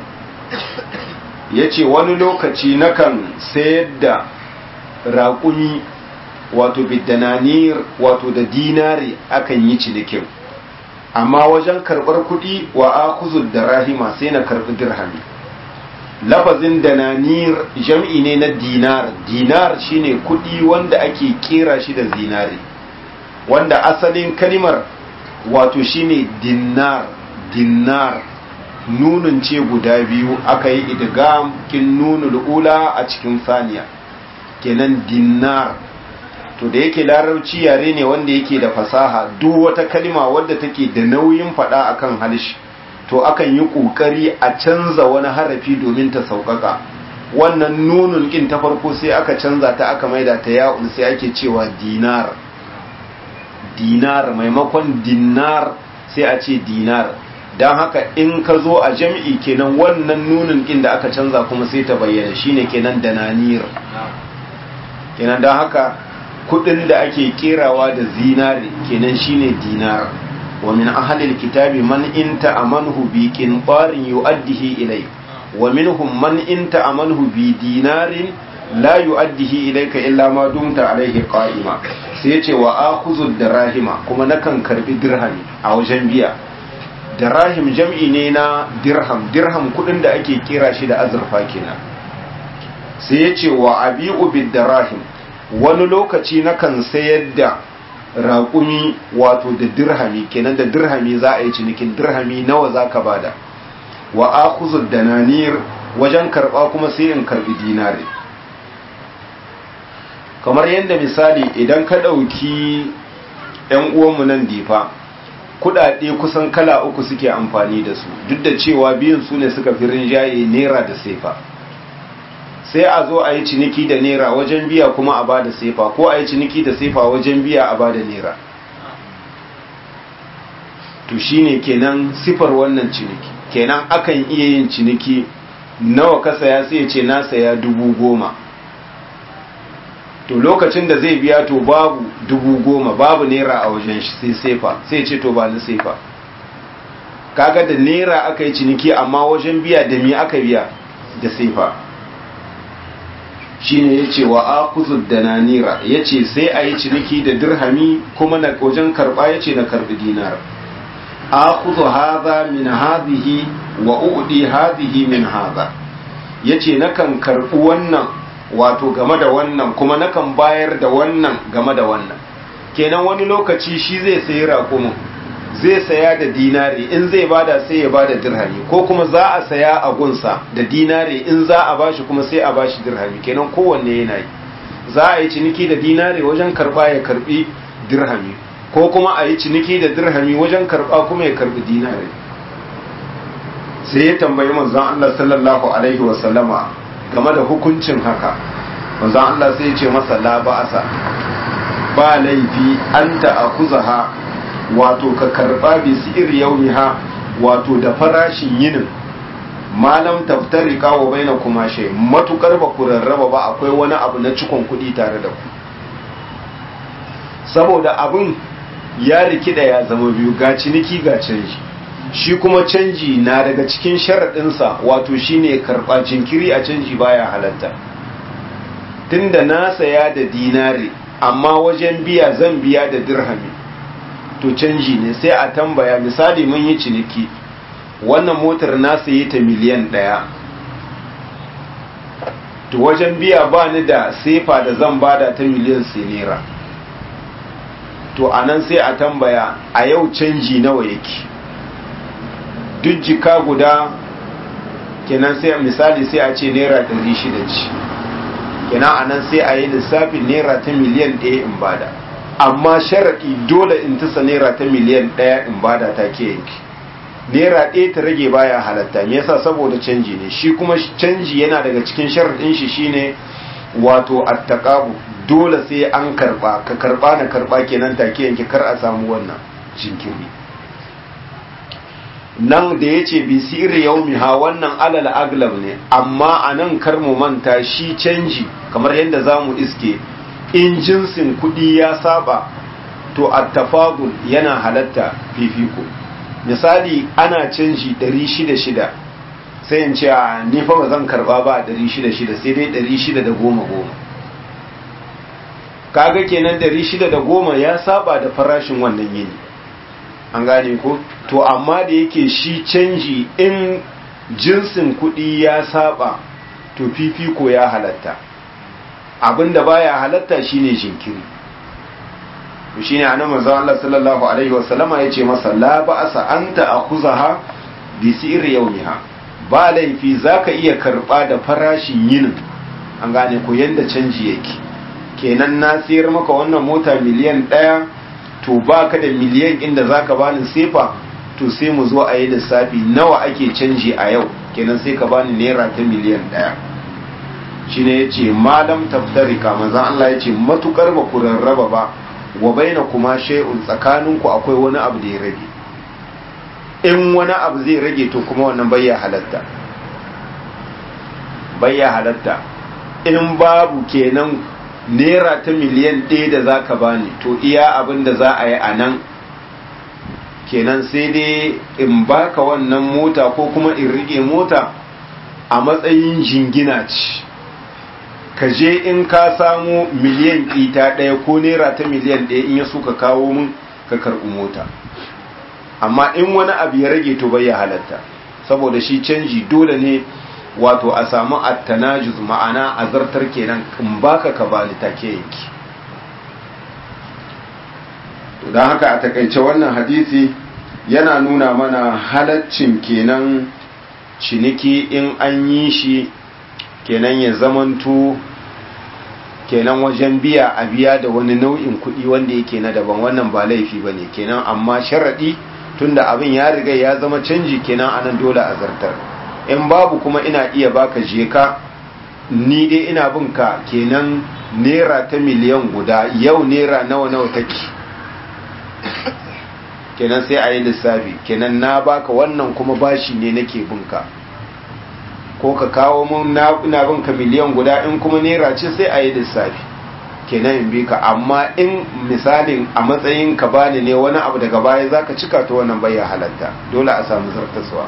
S1: yace wani lokaci nakan sayar da raƙumi wato bidananir wato da dinari akan yi cinikin amma wajen karɓar kuɗi wa akuzud da rahima sai na karɓi dirhami lafazin dananir jam'i ne na dinar dinar shine kuɗi wanda ake kera shi da zinari wanda asalin kalimar wato shine dinar dinar nunun ce guda biyu aka yi idgam kin nunul ula a cikin saniya kenan dinar to da yake larabci yare ne wanda yake da fasaha duk wata kalima wadda take da nauyin fada akan halish to akan yi kokari a canza wani harafi domin ta sauƙaƙa wannan nunun kin ta farko sai aka canza ta aka maida ta ya'un sai ake cewa dinar dinar maimakon dinar sai a ce dinar don haka in ka zo a jam'i kenan wannan nunin kin da aka canza kuma sai ta bayyana shine kenan dananir kenan don haka kudin da ake kerawa da zinari kenan shine dinar wa min ahlil kitabi man inta amanhu bi qintarin yu'addihi ilay wa minhum man inta amanhu bi dinarin la yu'addihi ilayka illa ma dumta alayhi qa'ima sai yace wa akhudhu dirahima kuma nakan karbi dirhami a wajen biya dirahim jam'i ne na dirham dirham kudin da ake kera shi da azurfa kenan sai yace wa abi'u bid dirahim wani lokaci nakan sayar da raƙumi wato da dirhami kenan da dirhami za a yi cinikin dirhami nawa za ka bada wa akhuzu dananir wajen karɓa kuma sai in karɓi dinari kamar yadda misali idan ka ɗauki 'yan uwanmu nan difa kuɗaɗe kusan kala uku suke amfani da su duk da cewa biyun su ne suka fi rinjaye naira da sefa sai a zo a yi ciniki da naira wajen biya kuma a bada sefa ko a yi ciniki da sefa wajen biya a bada naira to shine kenan sifar wannan ciniki kenan akan iya yin ciniki nawa ka saya sai ya ce na saya dubu goma to lokacin da zai biya to babu dubu goma babu naira a wajen shi sai sefa sai ce to ba ni sefa kaga da naira aka yi ciniki amma wajen biya da me aka biya da sefa shine ya ce wa akuzud da nanira ya ce sai a yi ciniki da dirhami kuma na wajen karba ya ce na karbi dinar akuzu haza min hazihi wa uɗi hazihi min haza ya ce nakan karbi wannan wato game da wannan kuma nakan bayar da wannan game da wannan kenan wani lokaci shi zai sayi raƙumin zai saya da dinari in zai bada sai ya bada dirhami ko kuma za a saya a gunsa da dinari in za a bashi kuma sai a bashi dirhami kenan kowanne yana yi za a yi ciniki da dinari wajen karba ya karbi dirhami ko kuma a yi ciniki da dirhami wajen karba kuma ya karbi dinari sai ya tambayi manzon Allah sallallahu alaihi wa sallama game da hukuncin haka manzon Allah sai ya ce masa la ba'asa ba laifi anta akuzaha wato ka karba bi si'ir yaumiha wato da farashin yinin malam taftari kawo baina kuma shay matukar ba ku rarraba ba akwai wani abu na cikon kuɗi tare da ku saboda abin ya rikida ya zama biyu ga ciniki ga canji shi kuma canji na daga cikin sharaɗinsa wato shine karɓa jinkiri a canji baya halatta tunda na saya da dinari amma wajen biya zan biya da dirhami to canji ne sai a tambaya misali mun yi ciniki wannan motar na sayi ta miliyan ɗaya to wajen biya ba ni da sefa da zan bada ta miliyan sinera to a nan sai a tambaya a yau canji nawa yake duk jika guda kenan sai misali sai a ce naira 600 ce kenan anan sai a yi lissafin naira ta miliyan ɗaya in bada amma sharaɗi dole in tasa naira ta miliyan ɗaya in bada ta ke yanki naira ɗaya ta rage baya halatta me yasa saboda canji ne shi kuma canji yana daga cikin sharaɗin shi shine wato attaqabu dole sai an karba ka karba na karba kenan take yanki kar a samu wannan jinkiri nan da yace bi sirri yaumiha wannan alal aglab ne amma anan kar mu manta shi canji kamar yadda zamu iske in jinsin kudi ya saba to attafadul yana halatta fifiko misali ana canji 600 sai in ce a ni fa ba zan karba ba 600 sai dai 610 kaga kenan 610 ya saba da farashin wannan yini an gane ko to amma da yake shi canji in jinsin kuɗi ya saba to fifiko ya halatta abinda baya halatta shine jinkiri to shine annabi manzo Allah sallallahu alaihi wasallama yace masa la ba'asa anta akhuzaha bi sirri yawmiha ba laifi zaka iya karba da farashin yinin an gane ko yanda canji yake kenan na sayar maka wannan mota miliyan ɗaya to baka da miliyan inda zaka bani sefa to sai mu zo a yi lissafi nawa ake canji a yau kenan sai ka bani naira ta miliyan ɗaya shine yace malam taftarika manzon Allah yace matukar ba ku rarraba ba wa baina kuma shay'un tsakaninku akwai wani abu da ya rage in wani abu zai rage to kuma wannan bayya halatta bayya halatta in babu kenan naira ta miliyan ɗaya da za ka bani to iya abin da za a yi a nan kenan sai dai in baka wannan mota ko kuma in rike mota a matsayin jingina ce ka je in ka samu miliyan ita ɗaya ko naira ta miliyan ɗaya in ya so ka kawo mun ka karɓi mota amma in wani abu ya rage to bai ya halatta saboda shi canji dole ne wato a samu attanajuz ma'ana a zartar kenan in baka ka bani take yanki to don haka a takaice wannan hadisi yana nuna mana halaccin kenan ciniki in an yi shi kenan ya zamanto kenan wajen biya a biya da wani nau'in kuɗi wanda yake na daban wannan ba laifi ba ne kenan amma sharaɗi tunda abin ya riga ya zama canji kenan anan dole a zartar in babu kuma ina iya baka je ka ni dai ina bin ka kenan naira ta miliyan guda yau naira nawa nawa take kenan sai a yi lissafi kenan na baka wannan kuma bashi ne nake bin ka ko ka kawo mun ina bin ka miliyan guda in kuma naira ce sai a yi lissafi kenan in bi ka amma in misalin a matsayin ka bani ne wani abu daga baya zaka cika ta wannan bai halatta dole a samu zartaswa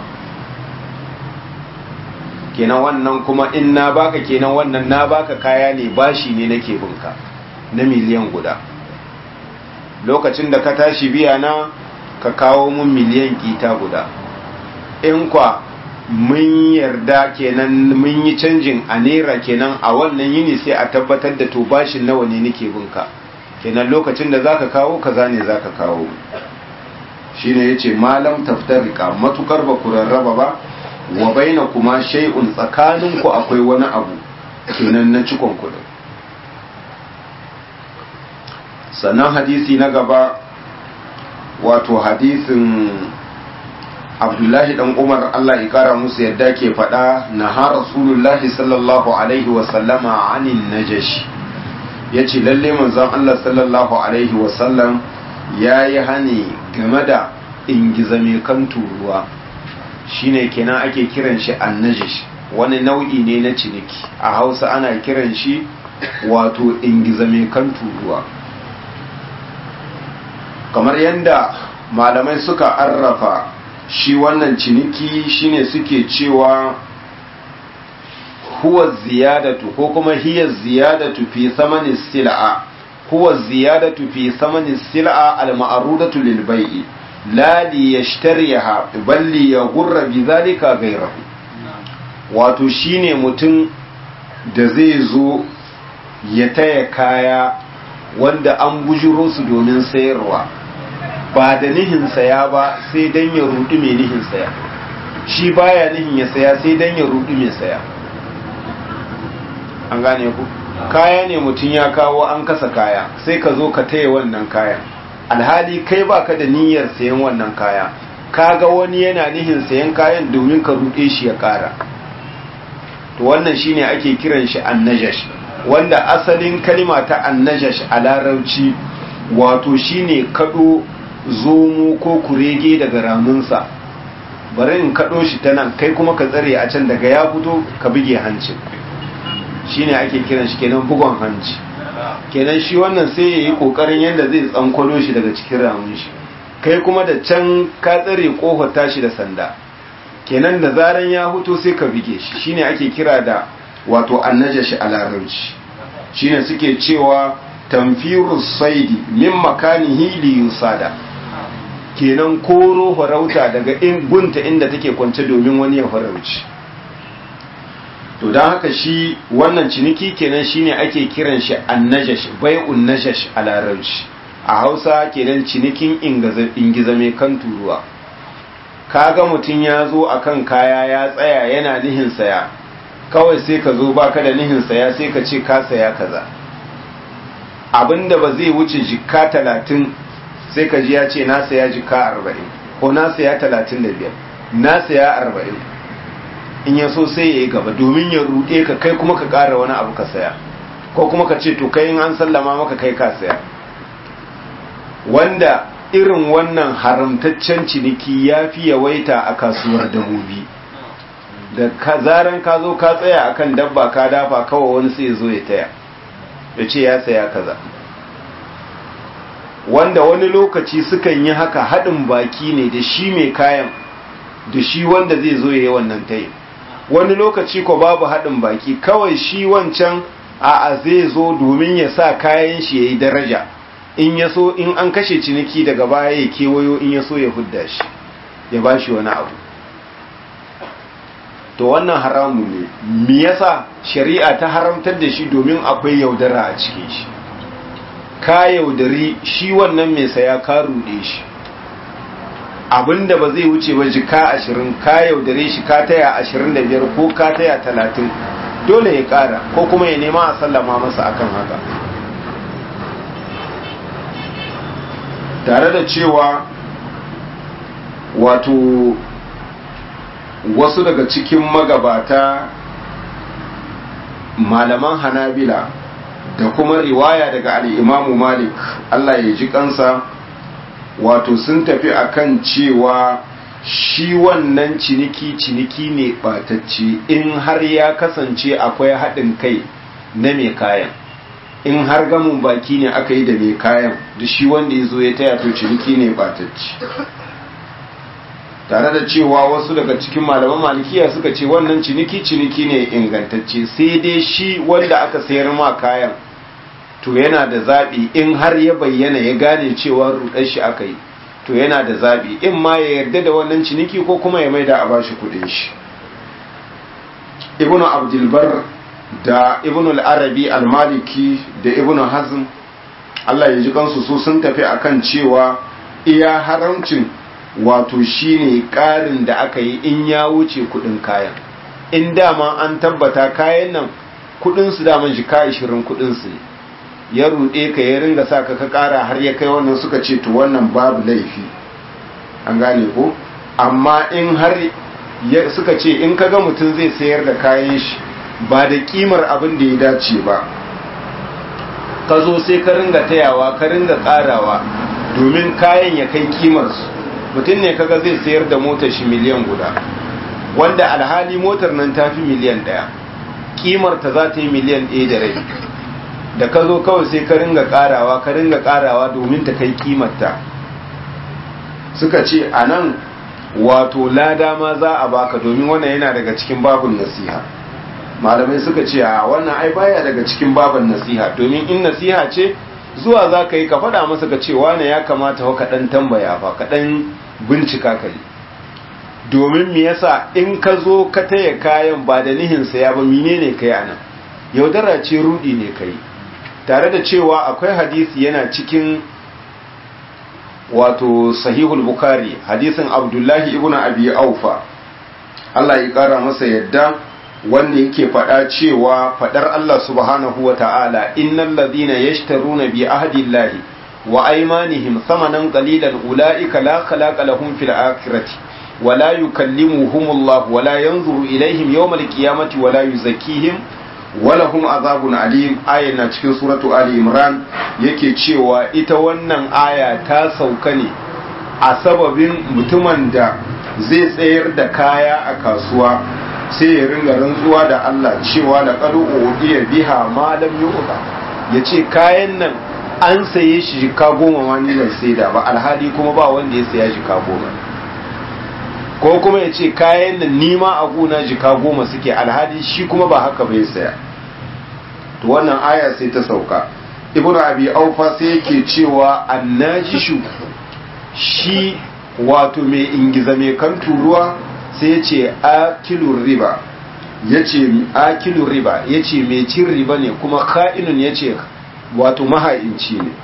S1: kenan wannan kuma in na baka kenan wannan na baka kaya ne bashi ne nake binka na miliyan guda lokacin da ka tashi biya na ka kawo mun miliyan kita guda in kwa mun yarda kenan mun yi canjin a naira kenan a wannan yini sai a tabbatar da to bashin nawa ne nake binka kenan lokacin da zaka kawo kaza ne zaka kawo shine yace malam taftarika matukar ba ku rarraba ba wa baina kuma shay'un tsakaninku akwai wani abu kenan na cikon kudin sannan hadisi na gaba wato hadisin abdullahi dan umar allah ya kara musu yadda ke faɗa na ha rasulullahi sallallahu alaihi wasallama anin najashi ya ce lalle manzon allah sallallahu alaihi wasallam ya yi hani game da ingiza mai kan turuwa shine kenan ake kiran shi annajish wani nau'i ne na ciniki a hausa ana kiran shi wato ingiza mai kan turuwa kamar yadda malamai suka arrafa shi wannan ciniki shine suke cewa huwa ziyadatu ko kuma hiya ziyadatu fi samani sil'a huwa ziyadatu fi samani sil'a al-ma'rudatu lil bai'i la li yashtariha bal li yaghurra bi zalika ghayrahu wato shine mutum da zai zo ya taya kaya wanda an bujiro su domin sayarwa ba da nihin saya ba sai dan ya rudi mai nihin saya shi baya nihin ya saya sai dan ya rudi mai saya an gane ku kaya ne mutum ya kawo an kasa kaya sai ka zo ka taya wannan kayan alhali kai baka da niyyar sayan wannan kaya kaga wani yana nihin sayan kayan domin ka ruɗe shi ya ƙara to wannan shine ake kiran shi annajash wanda asalin kalima ta annajash a larabci wato shine kado zomo ko kurege daga ramunsa bari in kado shi ta nan kai kuma ka tsare a can daga ya fito ka buge hancin shine ake kiran shi kenan bugon hanci kenan shi wannan sai ya yi kokarin yadda zai tsankwalo shi daga cikin ramun shi kai kuma da can ka tsare kofar tashi da sanda kenan da zaran ya huto sai ka bige shi shine ake kira da wato annajashi a larabci shine suke cewa tamfiru saidi min makanihi li yusada kenan koro farauta daga in gunta inda take kwance domin wani ya farauci to don haka shi wannan ciniki kenan shine ake kiran shi annajash bai'un najash a larabci a hausa kenan cinikin ingiza mai kan turuwa kaga mutum ya zo akan kaya ya tsaya yana nihin saya kawai sai ka zo baka da nihin saya sai ka ce ka saya kaza abinda ba zai wuce jikka talatin sai ka ji ya ce na saya jikka arba'in ko na saya talatin da biyar na saya arba'in in ya so sai ya yi gaba domin ya ruɗe ka kai kuma ka ƙara wani abu ka saya ko kuma ka ce to kai in an sallama maka kai ka saya wanda irin wannan haramtaccen ciniki ya fi yawaita a kasuwar dabobi da zaran ka zo ka tsaya akan dabba ka dafa kawai wani sai zo ya taya ya ce ya saya kaza wanda wani lokaci sukan yi haka haɗin baki ne da shi mai kayan da shi wanda zai zo ya yi wannan tayi wani lokaci ko babu haɗin baki kawai shi wancan a'a zai zo domin ya sa kayan shi ya yi daraja in ya so in an kashe ciniki daga baya ya kewayo in ya so ya hudda shi ya ba shi wani abu to wannan haramu ne me yasa shari'a ta haramtar da shi domin akwai yaudara a cikin shi ka yaudari shi wannan mai saya ka rude shi abinda ba zai wuce ba jika ashirin ka yaudare shi ka taya ashirin da biyar ko ka taya talatin dole ya kara ko kuma ya nema a sallama masa akan haka tare da cewa wato wasu daga cikin magabata malaman hanabila da kuma riwaya daga al'imamu malik Allah ya ji kansa wato sun tafi akan cewa shi wannan ciniki ciniki ne ɓatacce in har ya kasance akwai haɗin kai na mai kayan in har gamun baki ne aka yi da mai kayan da shi wanda ya zo ya taya to ciniki ne ɓatacce tare da cewa wasu daga cikin malaman malikiya suka ce wannan ciniki ciniki ne ingantacce sai dai shi wanda aka sayar ma kayan to yana da zaɓi in har ya bayyana ya gane cewa rudar shi aka yi to yana da zaɓi in ma ya yarda da wannan ciniki ko kuma ya maida a bashi kudin shi ibnu abdulbar da ibnu al-arabi al-maliki da ibnu hazm Allah ya ji kansu su sun tafi akan cewa iya haramcin wato shine ƙarin da aka yi in ya wuce kudin kayan in dama an tabbata kayan nan kudin su dama jika 20 kudin su ne ya ruɗe ka ya ringa sa ka ka ƙara har ya kai wannan suka ce to wannan babu laifi an gane ko amma in har suka ce in kaga mutum zai sayar da kayan shi ba da kimar abin da ya dace ba ka zo sai ka ringa tayawa ka ringa ƙarawa domin kayan ya kai kimarsu mutum ne kaga zai sayar da motar shi miliyan guda wanda alhali motar nan ta fi miliyan ɗaya kimar ta za ta yi miliyan ɗaya da rai da ka zo kawai sai ka ringa karawa ka ringa karawa domin ta kai kimarta suka ce a nan wato lada ma za a baka domin wannan yana daga cikin babun nasiha malamai suka ce a wannan ai baya daga cikin babun nasiha domin in nasiha ce zuwa za ka yi ka faɗa masa ka ce wane ya kamata ka ɗan tambaya fa ka ɗan bincika ka yi domin me yasa in ka zo ka taya kayan ba da nihin saya ba menene kai anan yaudara ce rudi ne kai tare da cewa akwai hadisi yana cikin wato sahihul bukari hadisin abdullahi ibn abi aufa Allah ya kara masa yadda wanda yake faɗa cewa faɗar Allah subhanahu wa ta'ala innal ladhina yashtaruna bi ahdillahi wa aymanihim thamanan qalilan ulaika la khalaqa lahum fil akhirati wa la yukallimuhumullahu wa la yanzuru ilaihim yawmal qiyamati wa la yuzakkihim wa lahum azabun alim aya na cikin suratu ali imran yake cewa ita wannan aya ta sauka ne a sababin mutumin da zai tsayar da kaya a kasuwa sai ya ringa rantsuwa da Allah cewa da ƙadu iya biha ma lam yu'ta ya ce kayan nan an saye shi jika goma ma ni ban saida ba alhali kuma ba wanda ya saya jika goma ko kuma ya ce kayan nan nima a gona jika goma suke alhali shi kuma ba haka bai saya to wannan aya sai ta sauka ibnu abi aufa sai yake cewa annajishu shi wato mai ingiza mai kan turuwa sai ya ce akilun riba ya ce akilun riba ya ce mai cin riba ne kuma ka'inun ya ce wato maha'inci ne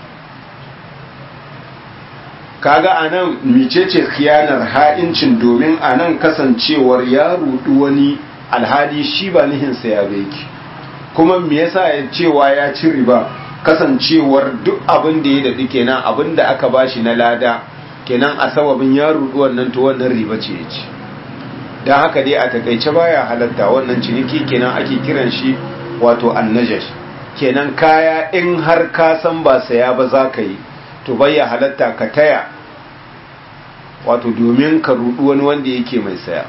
S1: kaga a nan micece khiyanar ha'incin domin a nan kasancewar ya rudu wani alhali shi ba nihinsa ya beki kuma me yasa ya cewa ya ci riba kasancewar duk abin da ya daɗi kenan abin da aka bashi na lada kenan a sababin ya rudu wannan to wannan riba ce ya ci don haka dai a takaice baya halatta wannan ciniki kenan ake kiran shi wato annajash kenan kaya in har ka san ba saya ba za ka yi to baya halatta ka taya wato domin ka rudu wani wanda yake mai saya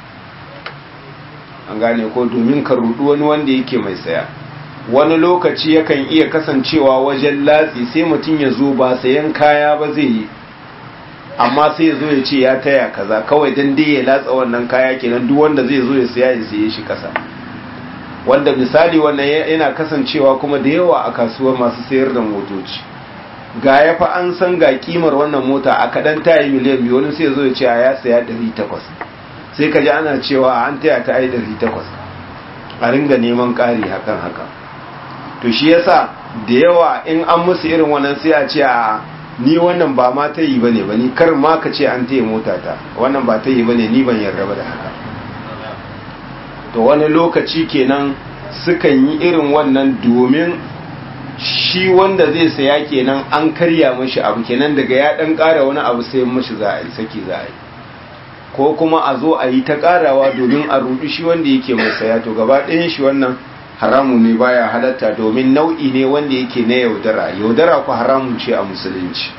S1: an gane ko domin ka rudu wani wanda yake mai saya wani lokaci yakan iya kasancewa wajen latsi sai mutum ya zo ba sayan kaya ba zai yi amma sai ya zo ya ce ya taya kaza kawai dan dai ya latsa wannan kaya kenan duk wanda zai zo ya saya ya saye shi kasa wanda misali wannan yana kasancewa kuma da yawa a kasuwar masu sayar da motoci ga ya fa an san ga kimar wannan mota a kadan tayi miliyan biyu wani sai ya zo ya ce ya saya 800 sai ka ji ana cewa an taya ta ai 800 a ringa neman ƙari hakan haka to shi yasa da yawa in an musu irin wannan sai a ce a ni wannan ba ma ta yi ba ne ba ni kar ma ka ce an taya mota ta wannan ba ta yi ba ne ni ban yarda ba da haka to wani lokaci kenan sukan yi irin wannan domin shi wanda zai saya kenan an karya mashi abu kenan daga ya dan kara wani abu sai mashi za a yi saki za a yi ko kuma a zo a yi ta karawa domin a rudu shi wanda yake mai saya to gaba ɗayan shi wannan haramun ne baya halatta domin nau'i ne wanda yake na yaudara yaudara ku haramun ce a musulunci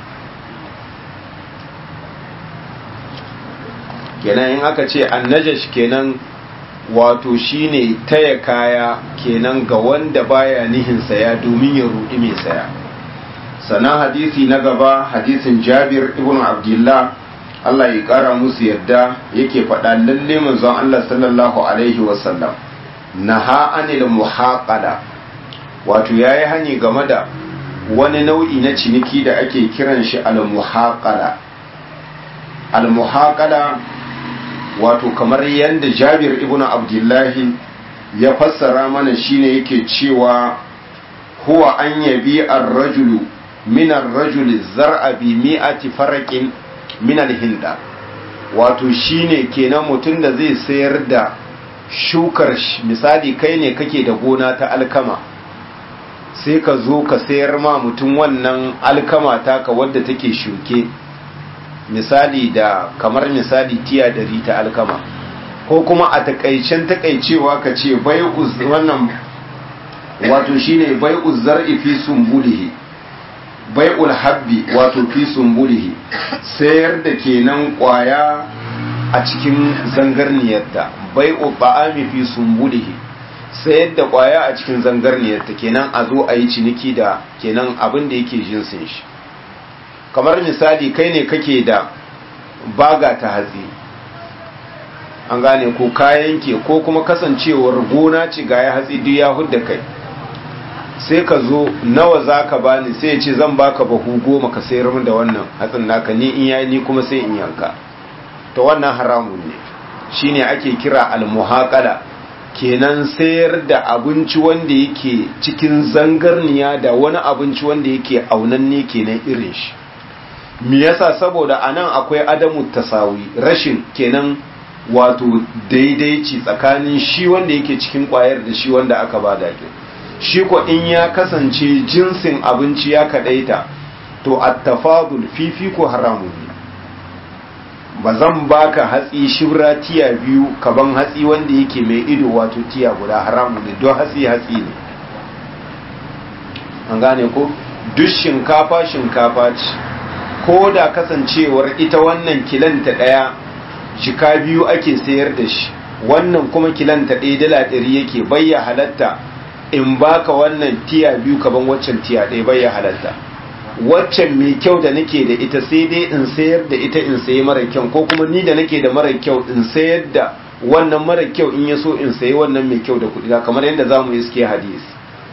S1: kenan in aka ce annajash kenan wato shine taya kaya kenan ga wanda baya nihin saya domin ya rudi mai saya sannan hadisi na gaba hadisin jabir ibn abdullah Allah ya kara musu yadda yake faɗa lalle manzon Allah sallallahu alaihi wasallam naha anil muhaqala wato yayi hani game da wani nau'i na ciniki da ake kiran shi al muhaqala al muhaqala wato kamar yadda Jabir ibn Abdullahi ya fassara mana shine yake cewa huwa an yabi ar-rajulu min ar-rajuli zar'a bi mi'ati faraqin min al-hinda wato shine kenan mutum da zai sayar da shukar misali kai ne kake da gona ta alkama sai ka zo ka sayar ma mutum wannan alkama taka wadda take shuke misali da kamar misali tiya dari ta alkama ko kuma a takaicen takaicewa ka ce bai wannan wato shine bai zar'i fi sumbulihi bai habbi wato fi sumbulihi sayar da kenan kwaya a cikin zangarniyarta bai ba'ami fi sumbulihi sayar da kwaya a cikin zangarniyarta kenan a zo a yi ciniki da kenan abin da yake jinsin shi kamar misali kai ne kake da baga ta hatsi an gane ko kayan ke ko kuma kasancewar gona ci ga ya hatsi duk ya hudda kai sai ka zo nawa za ka bani sai ya ce zan baka bahu goma ka sayar min da wannan hatsin naka ni in yayi ni kuma sai in yanka to wannan haramun ne shine ake kira almuhaqala kenan sayar da abinci wanda yake cikin zangarniya da wani abinci wanda yake aunanne kenan irin shi me yasa saboda anan akwai adamu tasawi rashin kenan wato daidaici tsakanin shi wanda yake cikin kwayar da shi wanda aka ba da shi ko in ya kasance jinsin abinci ya kadaita to attafadul fifiko haramun ne ba zan baka hatsi shibra tiya biyu kaban hatsi wanda yake mai ido wato tiya guda haramun ne don hatsi hatsi ne an gane ko duk shinkafa shinkafa ce ko da kasancewar ita wannan kilanta ɗaya shika biyu ake sayar da shi wannan kuma kilanta ɗaya dala ɗari yake bayya halatta in baka wannan tiya biyu kaban waccan tiya ɗaya bayya halatta waccan mai kyau da nake da ita sai dai in sayar da ita in sayi mara kyau ko kuma ni da nake da mara kyau in sayar da wannan mara kyau in ya so in sayi wannan mai kyau da kuɗi kamar yadda za mu iske hadisi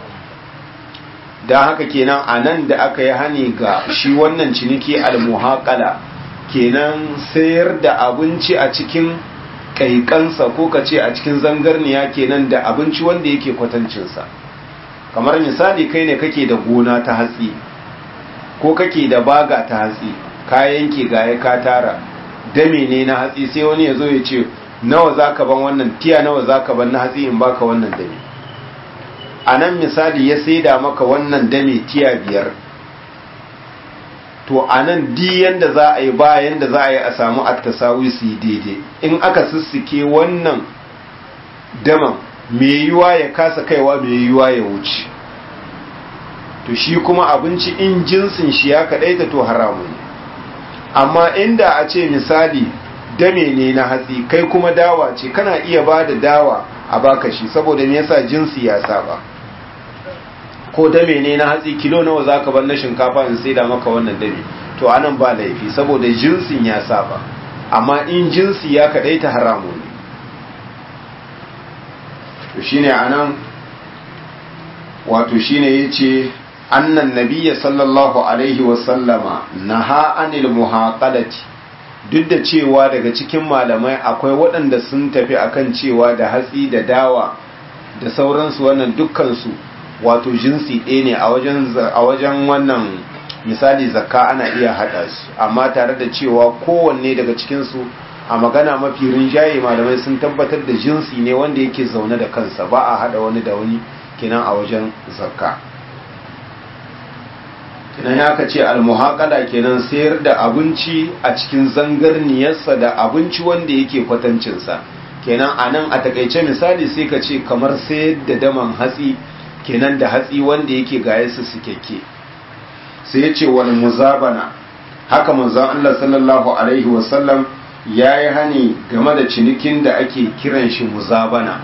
S1: da haka kenan a nan da aka yi hani ga shi wannan ciniki almuhaƙala kenan sayar da abinci a cikin ƙaiƙansa ko ka ce a cikin zangarniya kenan da abinci wanda yake kwatancinsa kamar misali kai ne kake da gona ta hatsi ko kake da baga ta hatsi kayan ke gaya ka tara dame ne na hatsi sai wani ya zo ya ce nawa za ka ban wannan tiya nawa za ka ban na hatsi in baka wannan dame a nan misali ya saida maka wannan dame tiya biyar to a nan diyan da za a yi bayan da za a yi a samu attasawi su yi daidai in aka sissike wannan daman mai yiwa ya kasa kaiwa mai yiwa ya wuce to shi kuma abinci in jinsin shi ya kaɗaita to haramu ne amma inda a ce misali dame ne na hatsi kai kuma dawa ce kana iya ba da dawa a baka shi saboda me yasa jinsi ya saba ko dame ne na hatsi kilo nawa zaka bar na shinkafa in sai da maka wannan dame to anan ba laifi saboda jinsin ya saba amma in jinsi ya kadaita haramu ne to shine anan wato shine yace annan nabiyya sallallahu alaihi wa sallama naha anil muhaqalati duk da cewa daga cikin malamai akwai waɗanda sun tafi akan cewa da hatsi da dawa da sauransu wannan dukkansu wato jinsi ɗaya ne a wajen wannan misali zakka ana iya haɗa su amma tare da cewa kowanne daga cikinsu a magana mafi rinjaye malamai sun tabbatar da jinsi ne wanda yake zaune da kansa ba a haɗa wani da wani kinan a wajen zakka kinan ya ka ce almuhaƙala kenan sayar da abinci a cikin zangarniyarsa da abinci wanda yake kwatancinsa kenan a nan a takaice misali sai ka ce kamar sayar da daman hatsi kenan da hatsi wanda yake gaye su sukekke sai ya ce wani muzabana haka manzon Allah sallallahu alaihi wasallam ya yi hani game da cinikin da ake kiran shi muzabana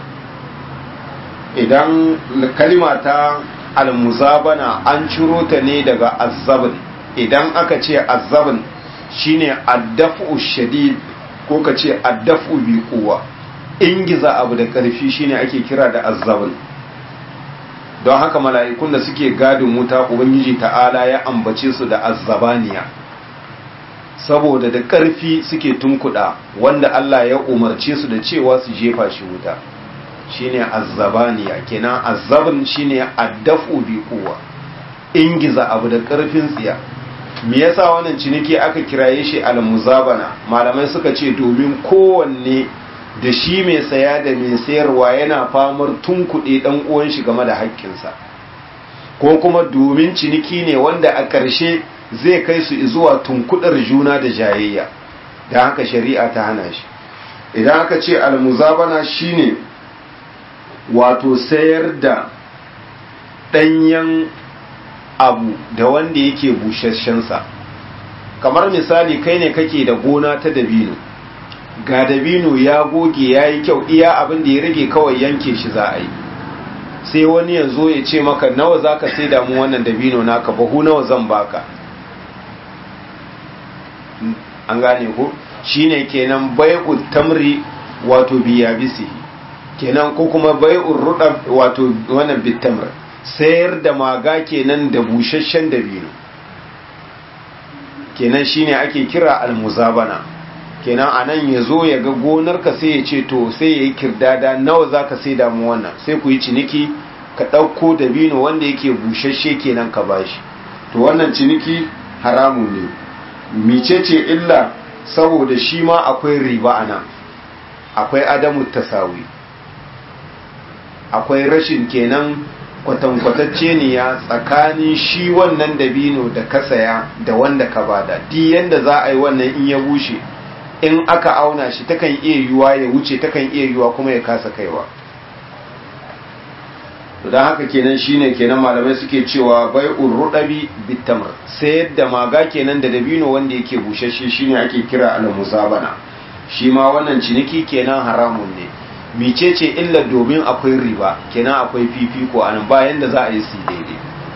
S1: idan kalima ta almuzabana an ciro ta ne daga azzabin idan aka ce azzabin shine addafu shadid ko ka ce addafu bi kuwa ingiza abu da karfi shine ake kira da azzabin don haka mala'ikun da suke gadin wuta ubangiji ta'ala ya ambace su da azzabaniya saboda da ƙarfi suke tunkuɗa wanda Allah ya umarce su da cewa su jefa shi wuta shine azzabaniya kenan azzabin shine addafu bi kuwa ingiza abu da ƙarfin tsiya me yasa wannan ciniki aka kiraye shi al-muzabana malamai suka ce domin kowanne da shi mai saya da mai sayarwa yana famar tunkuɗe ɗan uwan shi game da haƙƙinsa ko kuma domin ciniki ne wanda a ƙarshe zai kai su zuwa tunkuɗar juna da jayayya da haka shari'a ta hana shi idan aka ce almuzabana shine wato sayar da ɗanyen abu da wanda yake busasshensa kamar misali kai ne kake da gona ta dabino ga dabino ya goge ya yi kyau iya abin da ya rage kawai yanke shi za a yi sai wani ya zo ya ce maka nawa za ka sai damu wannan dabino naka bahu nawa zan baka an gane ko shine kenan bai'ul tamri wato biya bisi kenan ko kuma bai'ul ruda wato wannan bitamr sayar da maga kenan da busasshen dabino kenan shine ake kira almuzabana kenan anan ya zo ya ga gonarka sai ya ce to sai ya yi kirdada nawa za ka sai damu wannan sai ku yi ciniki ka ɗauko dabino wanda yake busasshe kenan ka bashi to wannan ciniki haramun ne micece illa saboda shi ma akwai riba a nan akwai adamu tasawi akwai rashin kenan kwatankwatacce ne ya tsakanin shi wannan dabino da ka saya da wanda ka bada di yanda za a yi wannan in ya bushe in aka auna shi takan iya yiwuwa ya wuce takan iya yiwuwa kuma ya kasa kaiwa don haka kenan shine kenan malamai suke cewa bai urrudabi bitamr sai yadda maga kenan da dabino wanda yake bushashe shine ake kira al-muzabana shi ma wannan ciniki kenan haramun ne micece illa domin akwai riba kenan akwai fifiko anan bayan da za a yi su daidai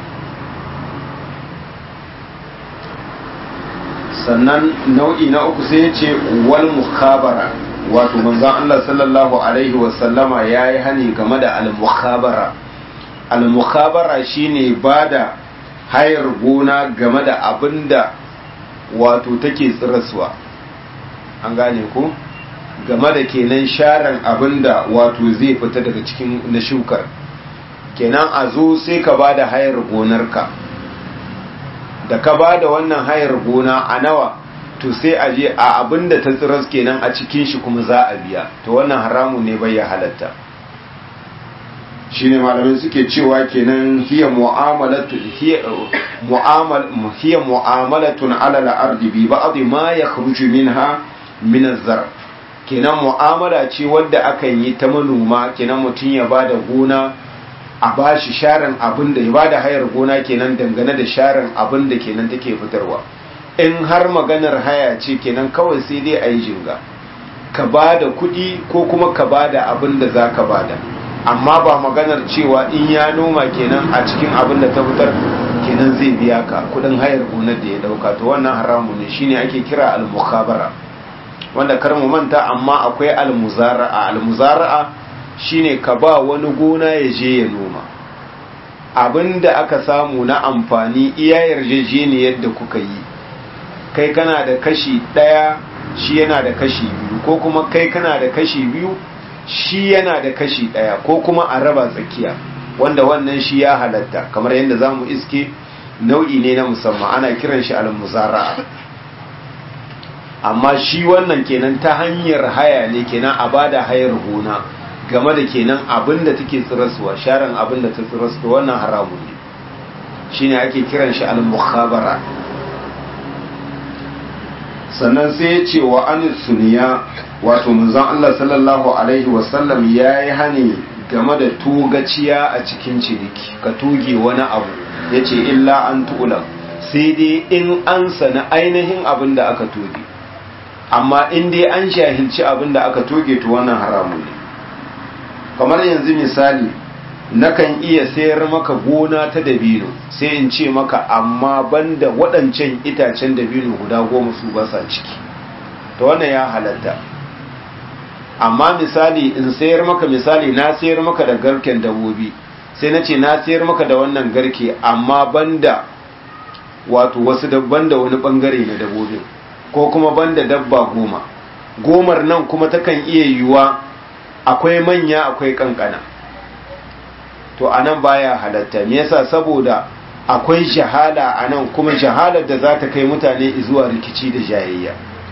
S1: sannan nau'i na uku sai ya ce wal mukhabara wato manzon Allah sallallahu alaihi wasallama yayi hani game da al mukhabara al mukhabara shine bada hayar gona game da abinda wato take tsiraswa an gane ko game da kenan sharan abinda wato zai fita daga cikin na shukar kenan a zo sai ka bada hayar gonarka da ka ba da wannan hayar gona a nawa to sai a je a abin da ta tsiras kenan a cikin shi kuma za a biya to wannan haramu ne bai ya halatta shine malamai suke cewa kenan hiya mu'amalatu hiya mu'amal hiya mu'amalatun ala al-ardi bi ba'd ma yakhruju minha min az-zar kenan mu'amala ce wadda akan yi ta manoma kenan mutun ya bada gona a ba shi sharan abin da ya ba da hayar gona kenan dangane da sharan abin da kenan take fitarwa in har maganar haya ce kenan kawai sai dai a yi jinga ka ba da kuɗi ko kuma ka ba da abin da za ka ba da amma ba maganar cewa in ya noma kenan a cikin abin da ta fitar kenan zai biya ka kuɗin hayar gonar da ya ɗauka to wannan haramu ne shine ake kira al-mukhabara wanda kar mu manta amma akwai al-muzara'a al-muzara'a shine ka ba wani gona ya je ya noma abinda aka samu na amfani iya yarjejeniyar da kuka yi kai kana da kashi ɗaya shi yana da kashi biyu ko kuma kai kana da kashi biyu shi yana da kashi ɗaya ko kuma a raba tsakiya wanda wannan shi ya halatta kamar yadda za mu iske nau'i ne na musamman ana kiran shi al-muzara'a amma shi wannan kenan ta hanyar haya ne kenan a bada hayar gona game da kenan abin da take tsirasuwa sharan abin da ta tsirasu wannan haramun ne shine ake kiran shi al-mukhabara sannan sai ya ce wa an suniya wato manzon Allah sallallahu alaihi wasallam yayi hani game da tugaciya a cikin ciniki ka tuge wani abu yace illa an tu'lam sai dai in an sana ainihin abin da aka tuge amma in dai an shahilci abin da aka tuge to wannan haramun ne kamar yanzu misali nakan iya sayar maka gona ta dabino sai in ce maka amma banda waɗancan itacen dabino guda goma su ba sa ciki to wannan ya halatta amma misali in sayar maka misali na sayar maka da garken dabobi sai na ce na sayar maka da wannan garke amma banda wato wasu dabban da wani bangare na dabobin ko kuma banda dabba goma gomar nan kuma takan iya yiwuwa akwai manya akwai kankana to anan baya halatta me yasa saboda akwai jahala anan kuma jahalar da za ta kai mutane zuwa rikici da jayayya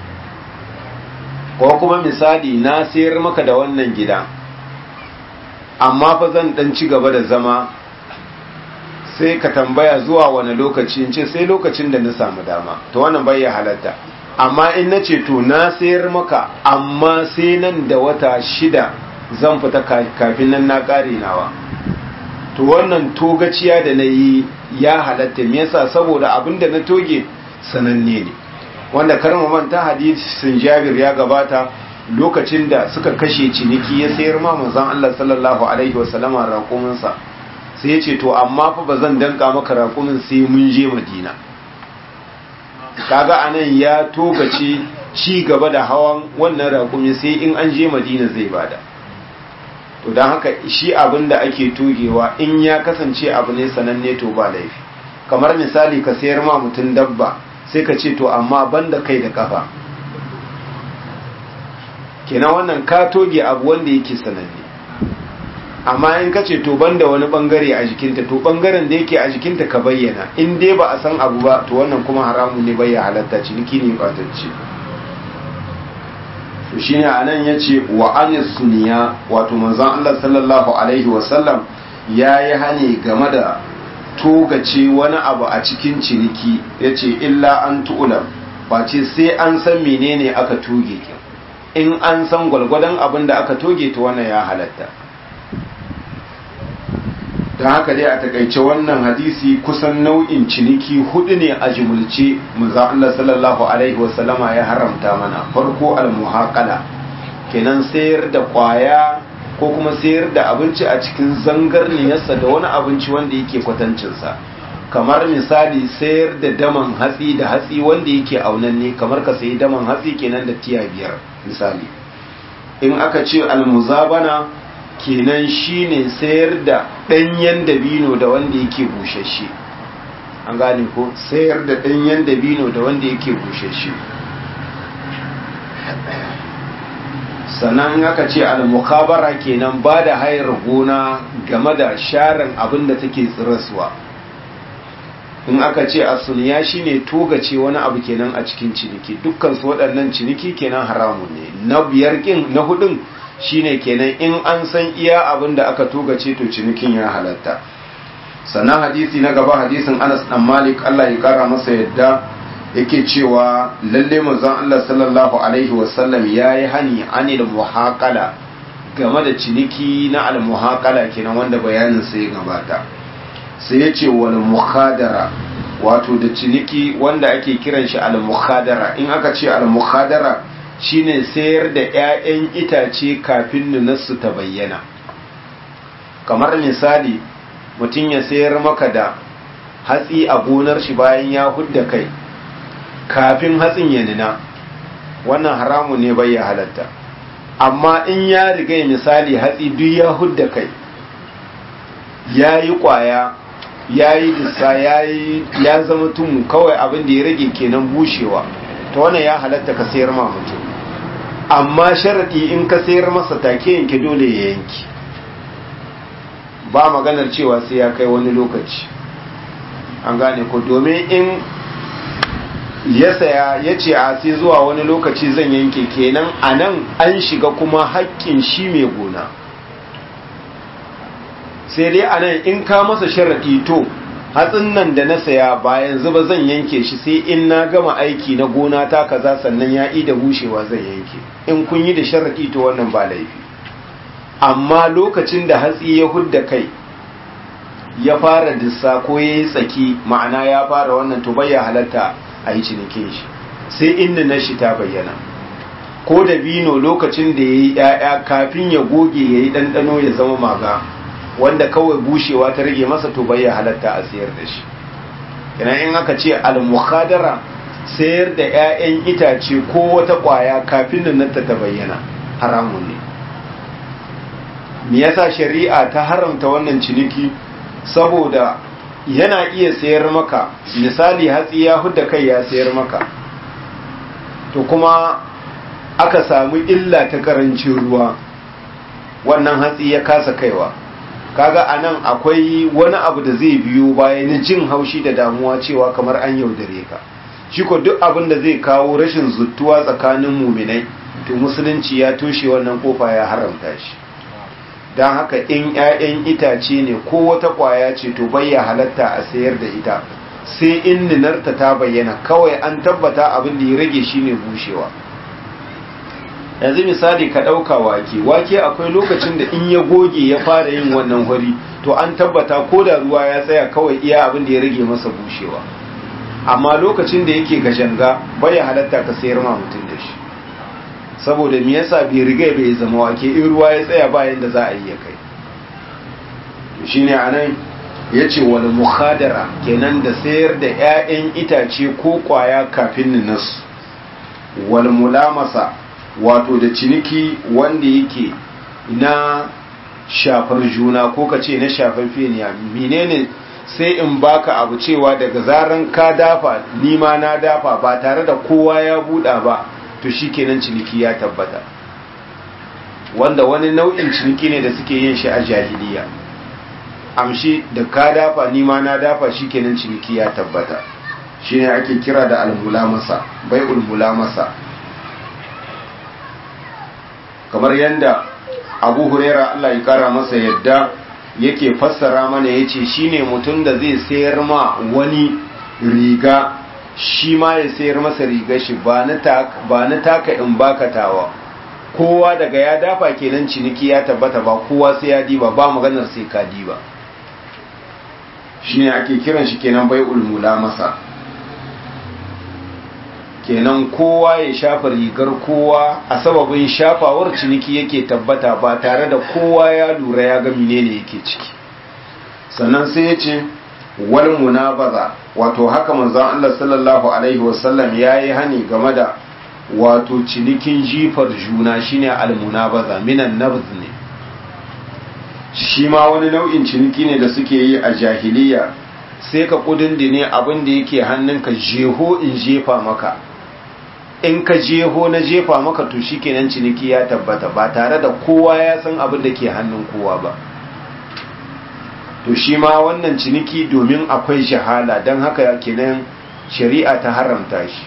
S1: ko kuma misali na sayar maka da wannan gida amma fa zan dan ci gaba da zama sai ka tambaya zuwa wani lokaci in ce sai lokacin da na samu dama to wannan bai ya halatta amma in na ce to na sayar maka amma sai nan da wata shida zan fita kafin nan na kare nawa to wannan togaciya da na yi ya halatta me yasa saboda abin da na toge sananne ne wanda karma manta hadisin jabir ya gabata lokacin da suka kashe ciniki ya sayar ma manzon Allah sallallahu alaihi wasallama raƙuminsa sai ya ce to amma fa ba zan danka maka raƙumin sai mun je madina kaga anan ya togace ci gaba da hawan wannan raƙumi sai in an je madina zai bada to don haka shi abin da ake togewa in ya kasance abu ne sananne to ba laifi kamar misali ka sayar ma mutum dabba sai ka ce to amma banda kai da kafa kenan wannan ka toge abu wanda yake sananne amma in ka ce to banda wani bangare a jikinta to bangaren da yake a jikinta ka bayyana in dai ba a san abu ba to wannan kuma haramun ne bai halatta ciniki ne batacce to shine anan yace wa anis suniya wato manzon Allah sallallahu alaihi wasallam yayi hani game da togace wani abu a cikin ciniki yace illa an tu'lam face sai an san menene aka toge ki in an san gwalgwadon abin da aka toge ta wannan ya halatta ta haka dai a takaice wannan hadisi kusan nau'in ciniki hudu ne a jimulce muza Allah sallallahu alaihi wasallama ya haramta mana farko almuhaqala kenan sayar da kwaya ko kuma sayar da abinci a cikin zangarniyarsa da wani abinci wanda yake kwatancinsa kamar misali sayar da daman hatsi da hatsi wanda yake aunanne kamar ka sayi daman hatsi kenan da tiya biyar misali in aka ce almuzabana kenan shine sayar da ɗanyen dabino da wanda yake bushashe an gane ko sayar da ɗanyen dabino da wanda yake bushashe sannan aka ce al-mukhabara kenan ba da hayar gona game da sharan abin da take tsiraswa in aka ce asuniya shine togace wani abu kenan a cikin ciniki dukkan su waɗannan ciniki kenan haramun ne na biyar kin na hudun shine kenan in an san iya abin da aka togace to cinikin ya halatta sannan hadisi na gaba hadisin Anas dan Malik Allah ya kara masa yadda yake cewa lalle manzon Allah sallallahu alaihi wasallam yayi hani anil muhaqala game da ciniki na al muhaqala kenan wanda bayanin sai gabata sai ya ce wal mukhadara wato da ciniki wanda ake kiran shi al mukhadara in aka ce al mukhadara shine sayar da 'ya'yan itace kafin nunarsu ta bayyana kamar misali mutum ya sayar maka da hatsi a gonar shi bayan ya hudda kai kafin hatsin ya nuna wannan haramu ne bai ya halatta amma in ya riga misali hatsi duk ya hudda kai ya yi kwaya ya yi dissa ya zama tumu kawai abin da ya rage kenan bushewa ta wannan ya halatta ka sayar ma mutum amma sharaɗi in ka sayar masa take yanke dole ya yanki ba maganar cewa sai ya kai wani lokaci an gane ko domin in ya saya ya ce a sai zuwa wani lokaci zan yanke kenan a nan an shiga kuma haƙƙin shi mai gona sai dai a nan in ka masa sharaɗi to hatsin nan da na saya bayan zuba zan yanke shi sai in na gama aiki na gona ta kaza sannan ya yi da bushewa zan yanke in kun yi da sharaɗi to wannan ba laifi amma lokacin da hatsi ya hudda kai ya fara dissa ko ya yi tsaki ma'ana ya fara wannan to bai ya halatta a yi cinikin shi sai inda na shi ta bayyana ko da bino lokacin da ya yi ‘ya'ya kafin ya goge ya yi ɗanɗano ya zama maga wanda kawai bushewa ta rage masa to bai ya halatta a sayar da shi kenan in aka ce al-mukhadara sayar da 'ya'yan itace ko wata ƙwaya kafin nan ta ta bayyana haramun ne me yasa shari'a ta haramta wannan ciniki saboda yana iya sayar maka misali hatsi ya hudda kai ya sayar maka to kuma aka samu illa ta karancin ruwa wannan hatsi ya kasa kaiwa kaga anan akwai wani abu da zai biyo bayan jin haushi da damuwa cewa kamar an yaudare ka shi ko duk abin da zai kawo rashin zuttuwa tsakanin muminai to musulunci ya toshe wannan kofa ya haramta shi don haka in 'ya'yan itace ne ko wata ƙwaya ce to bayya halatta a sayar da ita sai in ninarta ta bayyana kawai an tabbata abin da ya rage shine bushewa yanzu misali ka ɗauka wake wake akwai lokacin da in ya goge ya fara yin wannan hori to an tabbata ko da ruwa ya tsaya kawai iya abin da ya rage masa bushewa amma lokacin da yake gashanga bai halatta ka sayar ma mutum da shi saboda me yasa bai riga bai zama wake in ruwa ya tsaya bayan da za a yi ya kai shine anan yace wal mukhadara kenan da sayar da 'ya'yan itace ko kwaya kafin nas wal mulamasa wato da ciniki wanda yake na shafar juna ko ka ce na shafar feniya menene sai in baka abu cewa daga zaran ka dafa nima na dafa ba tare da kowa ya buɗa ba to shikenan ciniki ya tabbata wanda wani nau'in ciniki ne da suke yin shi a jahiliya amshi da ka dafa nima na dafa shikenan ciniki ya tabbata shine ake kira da almulamasa bai'ul mulamasa kamar yadda abu huraira Allah ya kara masa yadda yake fassara mana ya ce shi ne mutum da zai sayar ma wani riga shi ma ya sayar masa riga shi ba na taka in bakatawa kowa daga ya dafa kenan ciniki ya tabbata ba kowa sai ya diba ba maganar sai ka diba shi ne ake kiran shi kenan bai ulmula masa kenan kowa ya shafa rigar kowa a sababin shafawar ciniki yake tabbata ba tare da kowa ya lura ya ga menene yake ciki sannan sai ya ce wal munabaza wato haka manzon Allah sallallahu alaihi wasallam yayi hani game da wato cinikin jifar juna shine al munabaza minan nabz ne shi ma wani nau'in ciniki ne da suke yi a jahiliya sai ka kudin ne abin da yake hannunka jeho in jefa maka in ka jeho na jefa maka to shikenan ciniki ya tabbata ba tare da kowa ya san abin da ke hannun kowa ba to shi ma wannan ciniki domin akwai shahala don haka kenan shari'a ta haramta shi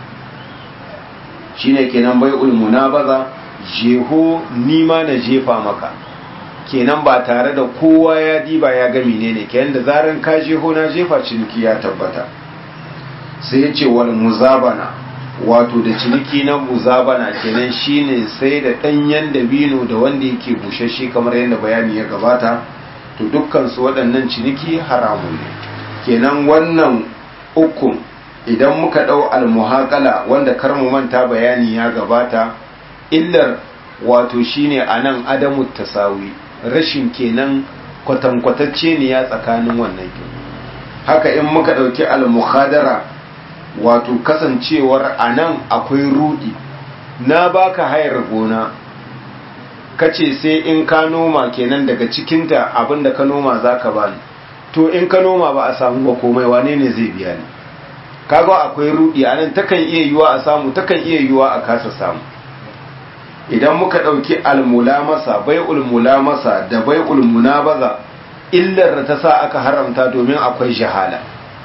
S1: shine kenan bai ulmuna baza jeho nima na jefa maka kenan ba tare da kowa ya diba ya ga menene kenan da zaran ka jeho na jefa ciniki ya tabbata sai ya ce wal muzabana wato da ciniki na muzabana kenan shine sai da danyen dabino da wanda yake bushashe kamar yadda bayani ya gabata to dukkan su waɗannan ciniki haramun ne kenan wannan ukun idan muka ɗau almuhaqala wanda kar mu manta bayani ya gabata illar wato shine anan adamu tasawi rashin kenan kwatankwatacce ne ya tsakanin wannan haka in muka ɗauki almuhadara wato kasancewar a nan akwai rudi na baka hayar gona kace sai in ka noma kenan daga cikinta abinda ka noma zaka bani to in ka noma ba a samu ba komai wane ne zai biya ni kaga akwai rudi a nan takan iya yiwa a samu takan iya yiwa a kasa samu idan muka ɗauki almulamasa bai ulmulamasa da bai ulmunabaza illar da ta sa aka haramta domin akwai jahala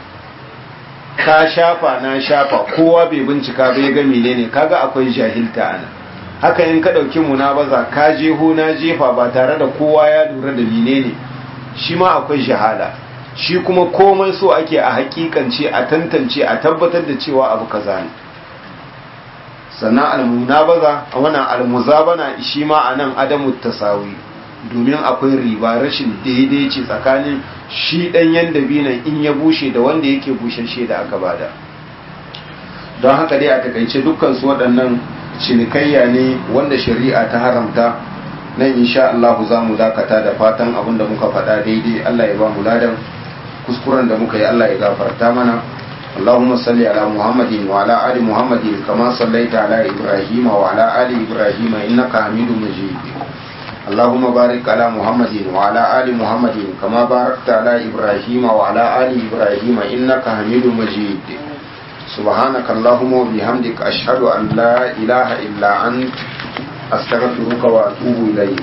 S1: ka shafa na shafa kowa bai bincika bai ga menene kaga akwai jahilta ana haka in ka ɗauki munabaza ka jeho na jefa ba tare da kowa ya lura da menene shi ma akwai jahala shi kuma komai so ake a hakikance a tantance a tabbatar da cewa abu kaza ne sannan almunabaza a wannan almuzabana shi ma a nan adamu tasawi domin akwai riba rashin daidaici tsakanin shi ɗanyen dabinan in ya bushe da wanda yake bushashe da aka bada don haka dai a takaice dukkan su waɗannan cinikayya ne wanda shari'a ta haramta nan insha Allah za mu dakata da fatan abin da muka faɗa daidai Allah ya ba mu ladan kuskuren da muka yi Allah ya gafarta mana اللهم صل على محمد وعلى آل محمد كما صليت على إبراهيم وعلى آل إبراهيم إنك حميد مجيد اللهم بارك على محمد وعلى آل محمد كما باركت على إبراهيم وعلى آل إبراهيم إنك حميد مجيد سبحانك اللهم وبحمدك أشهد أن لا إله إلا أنت أستغفرك وأتوب إليك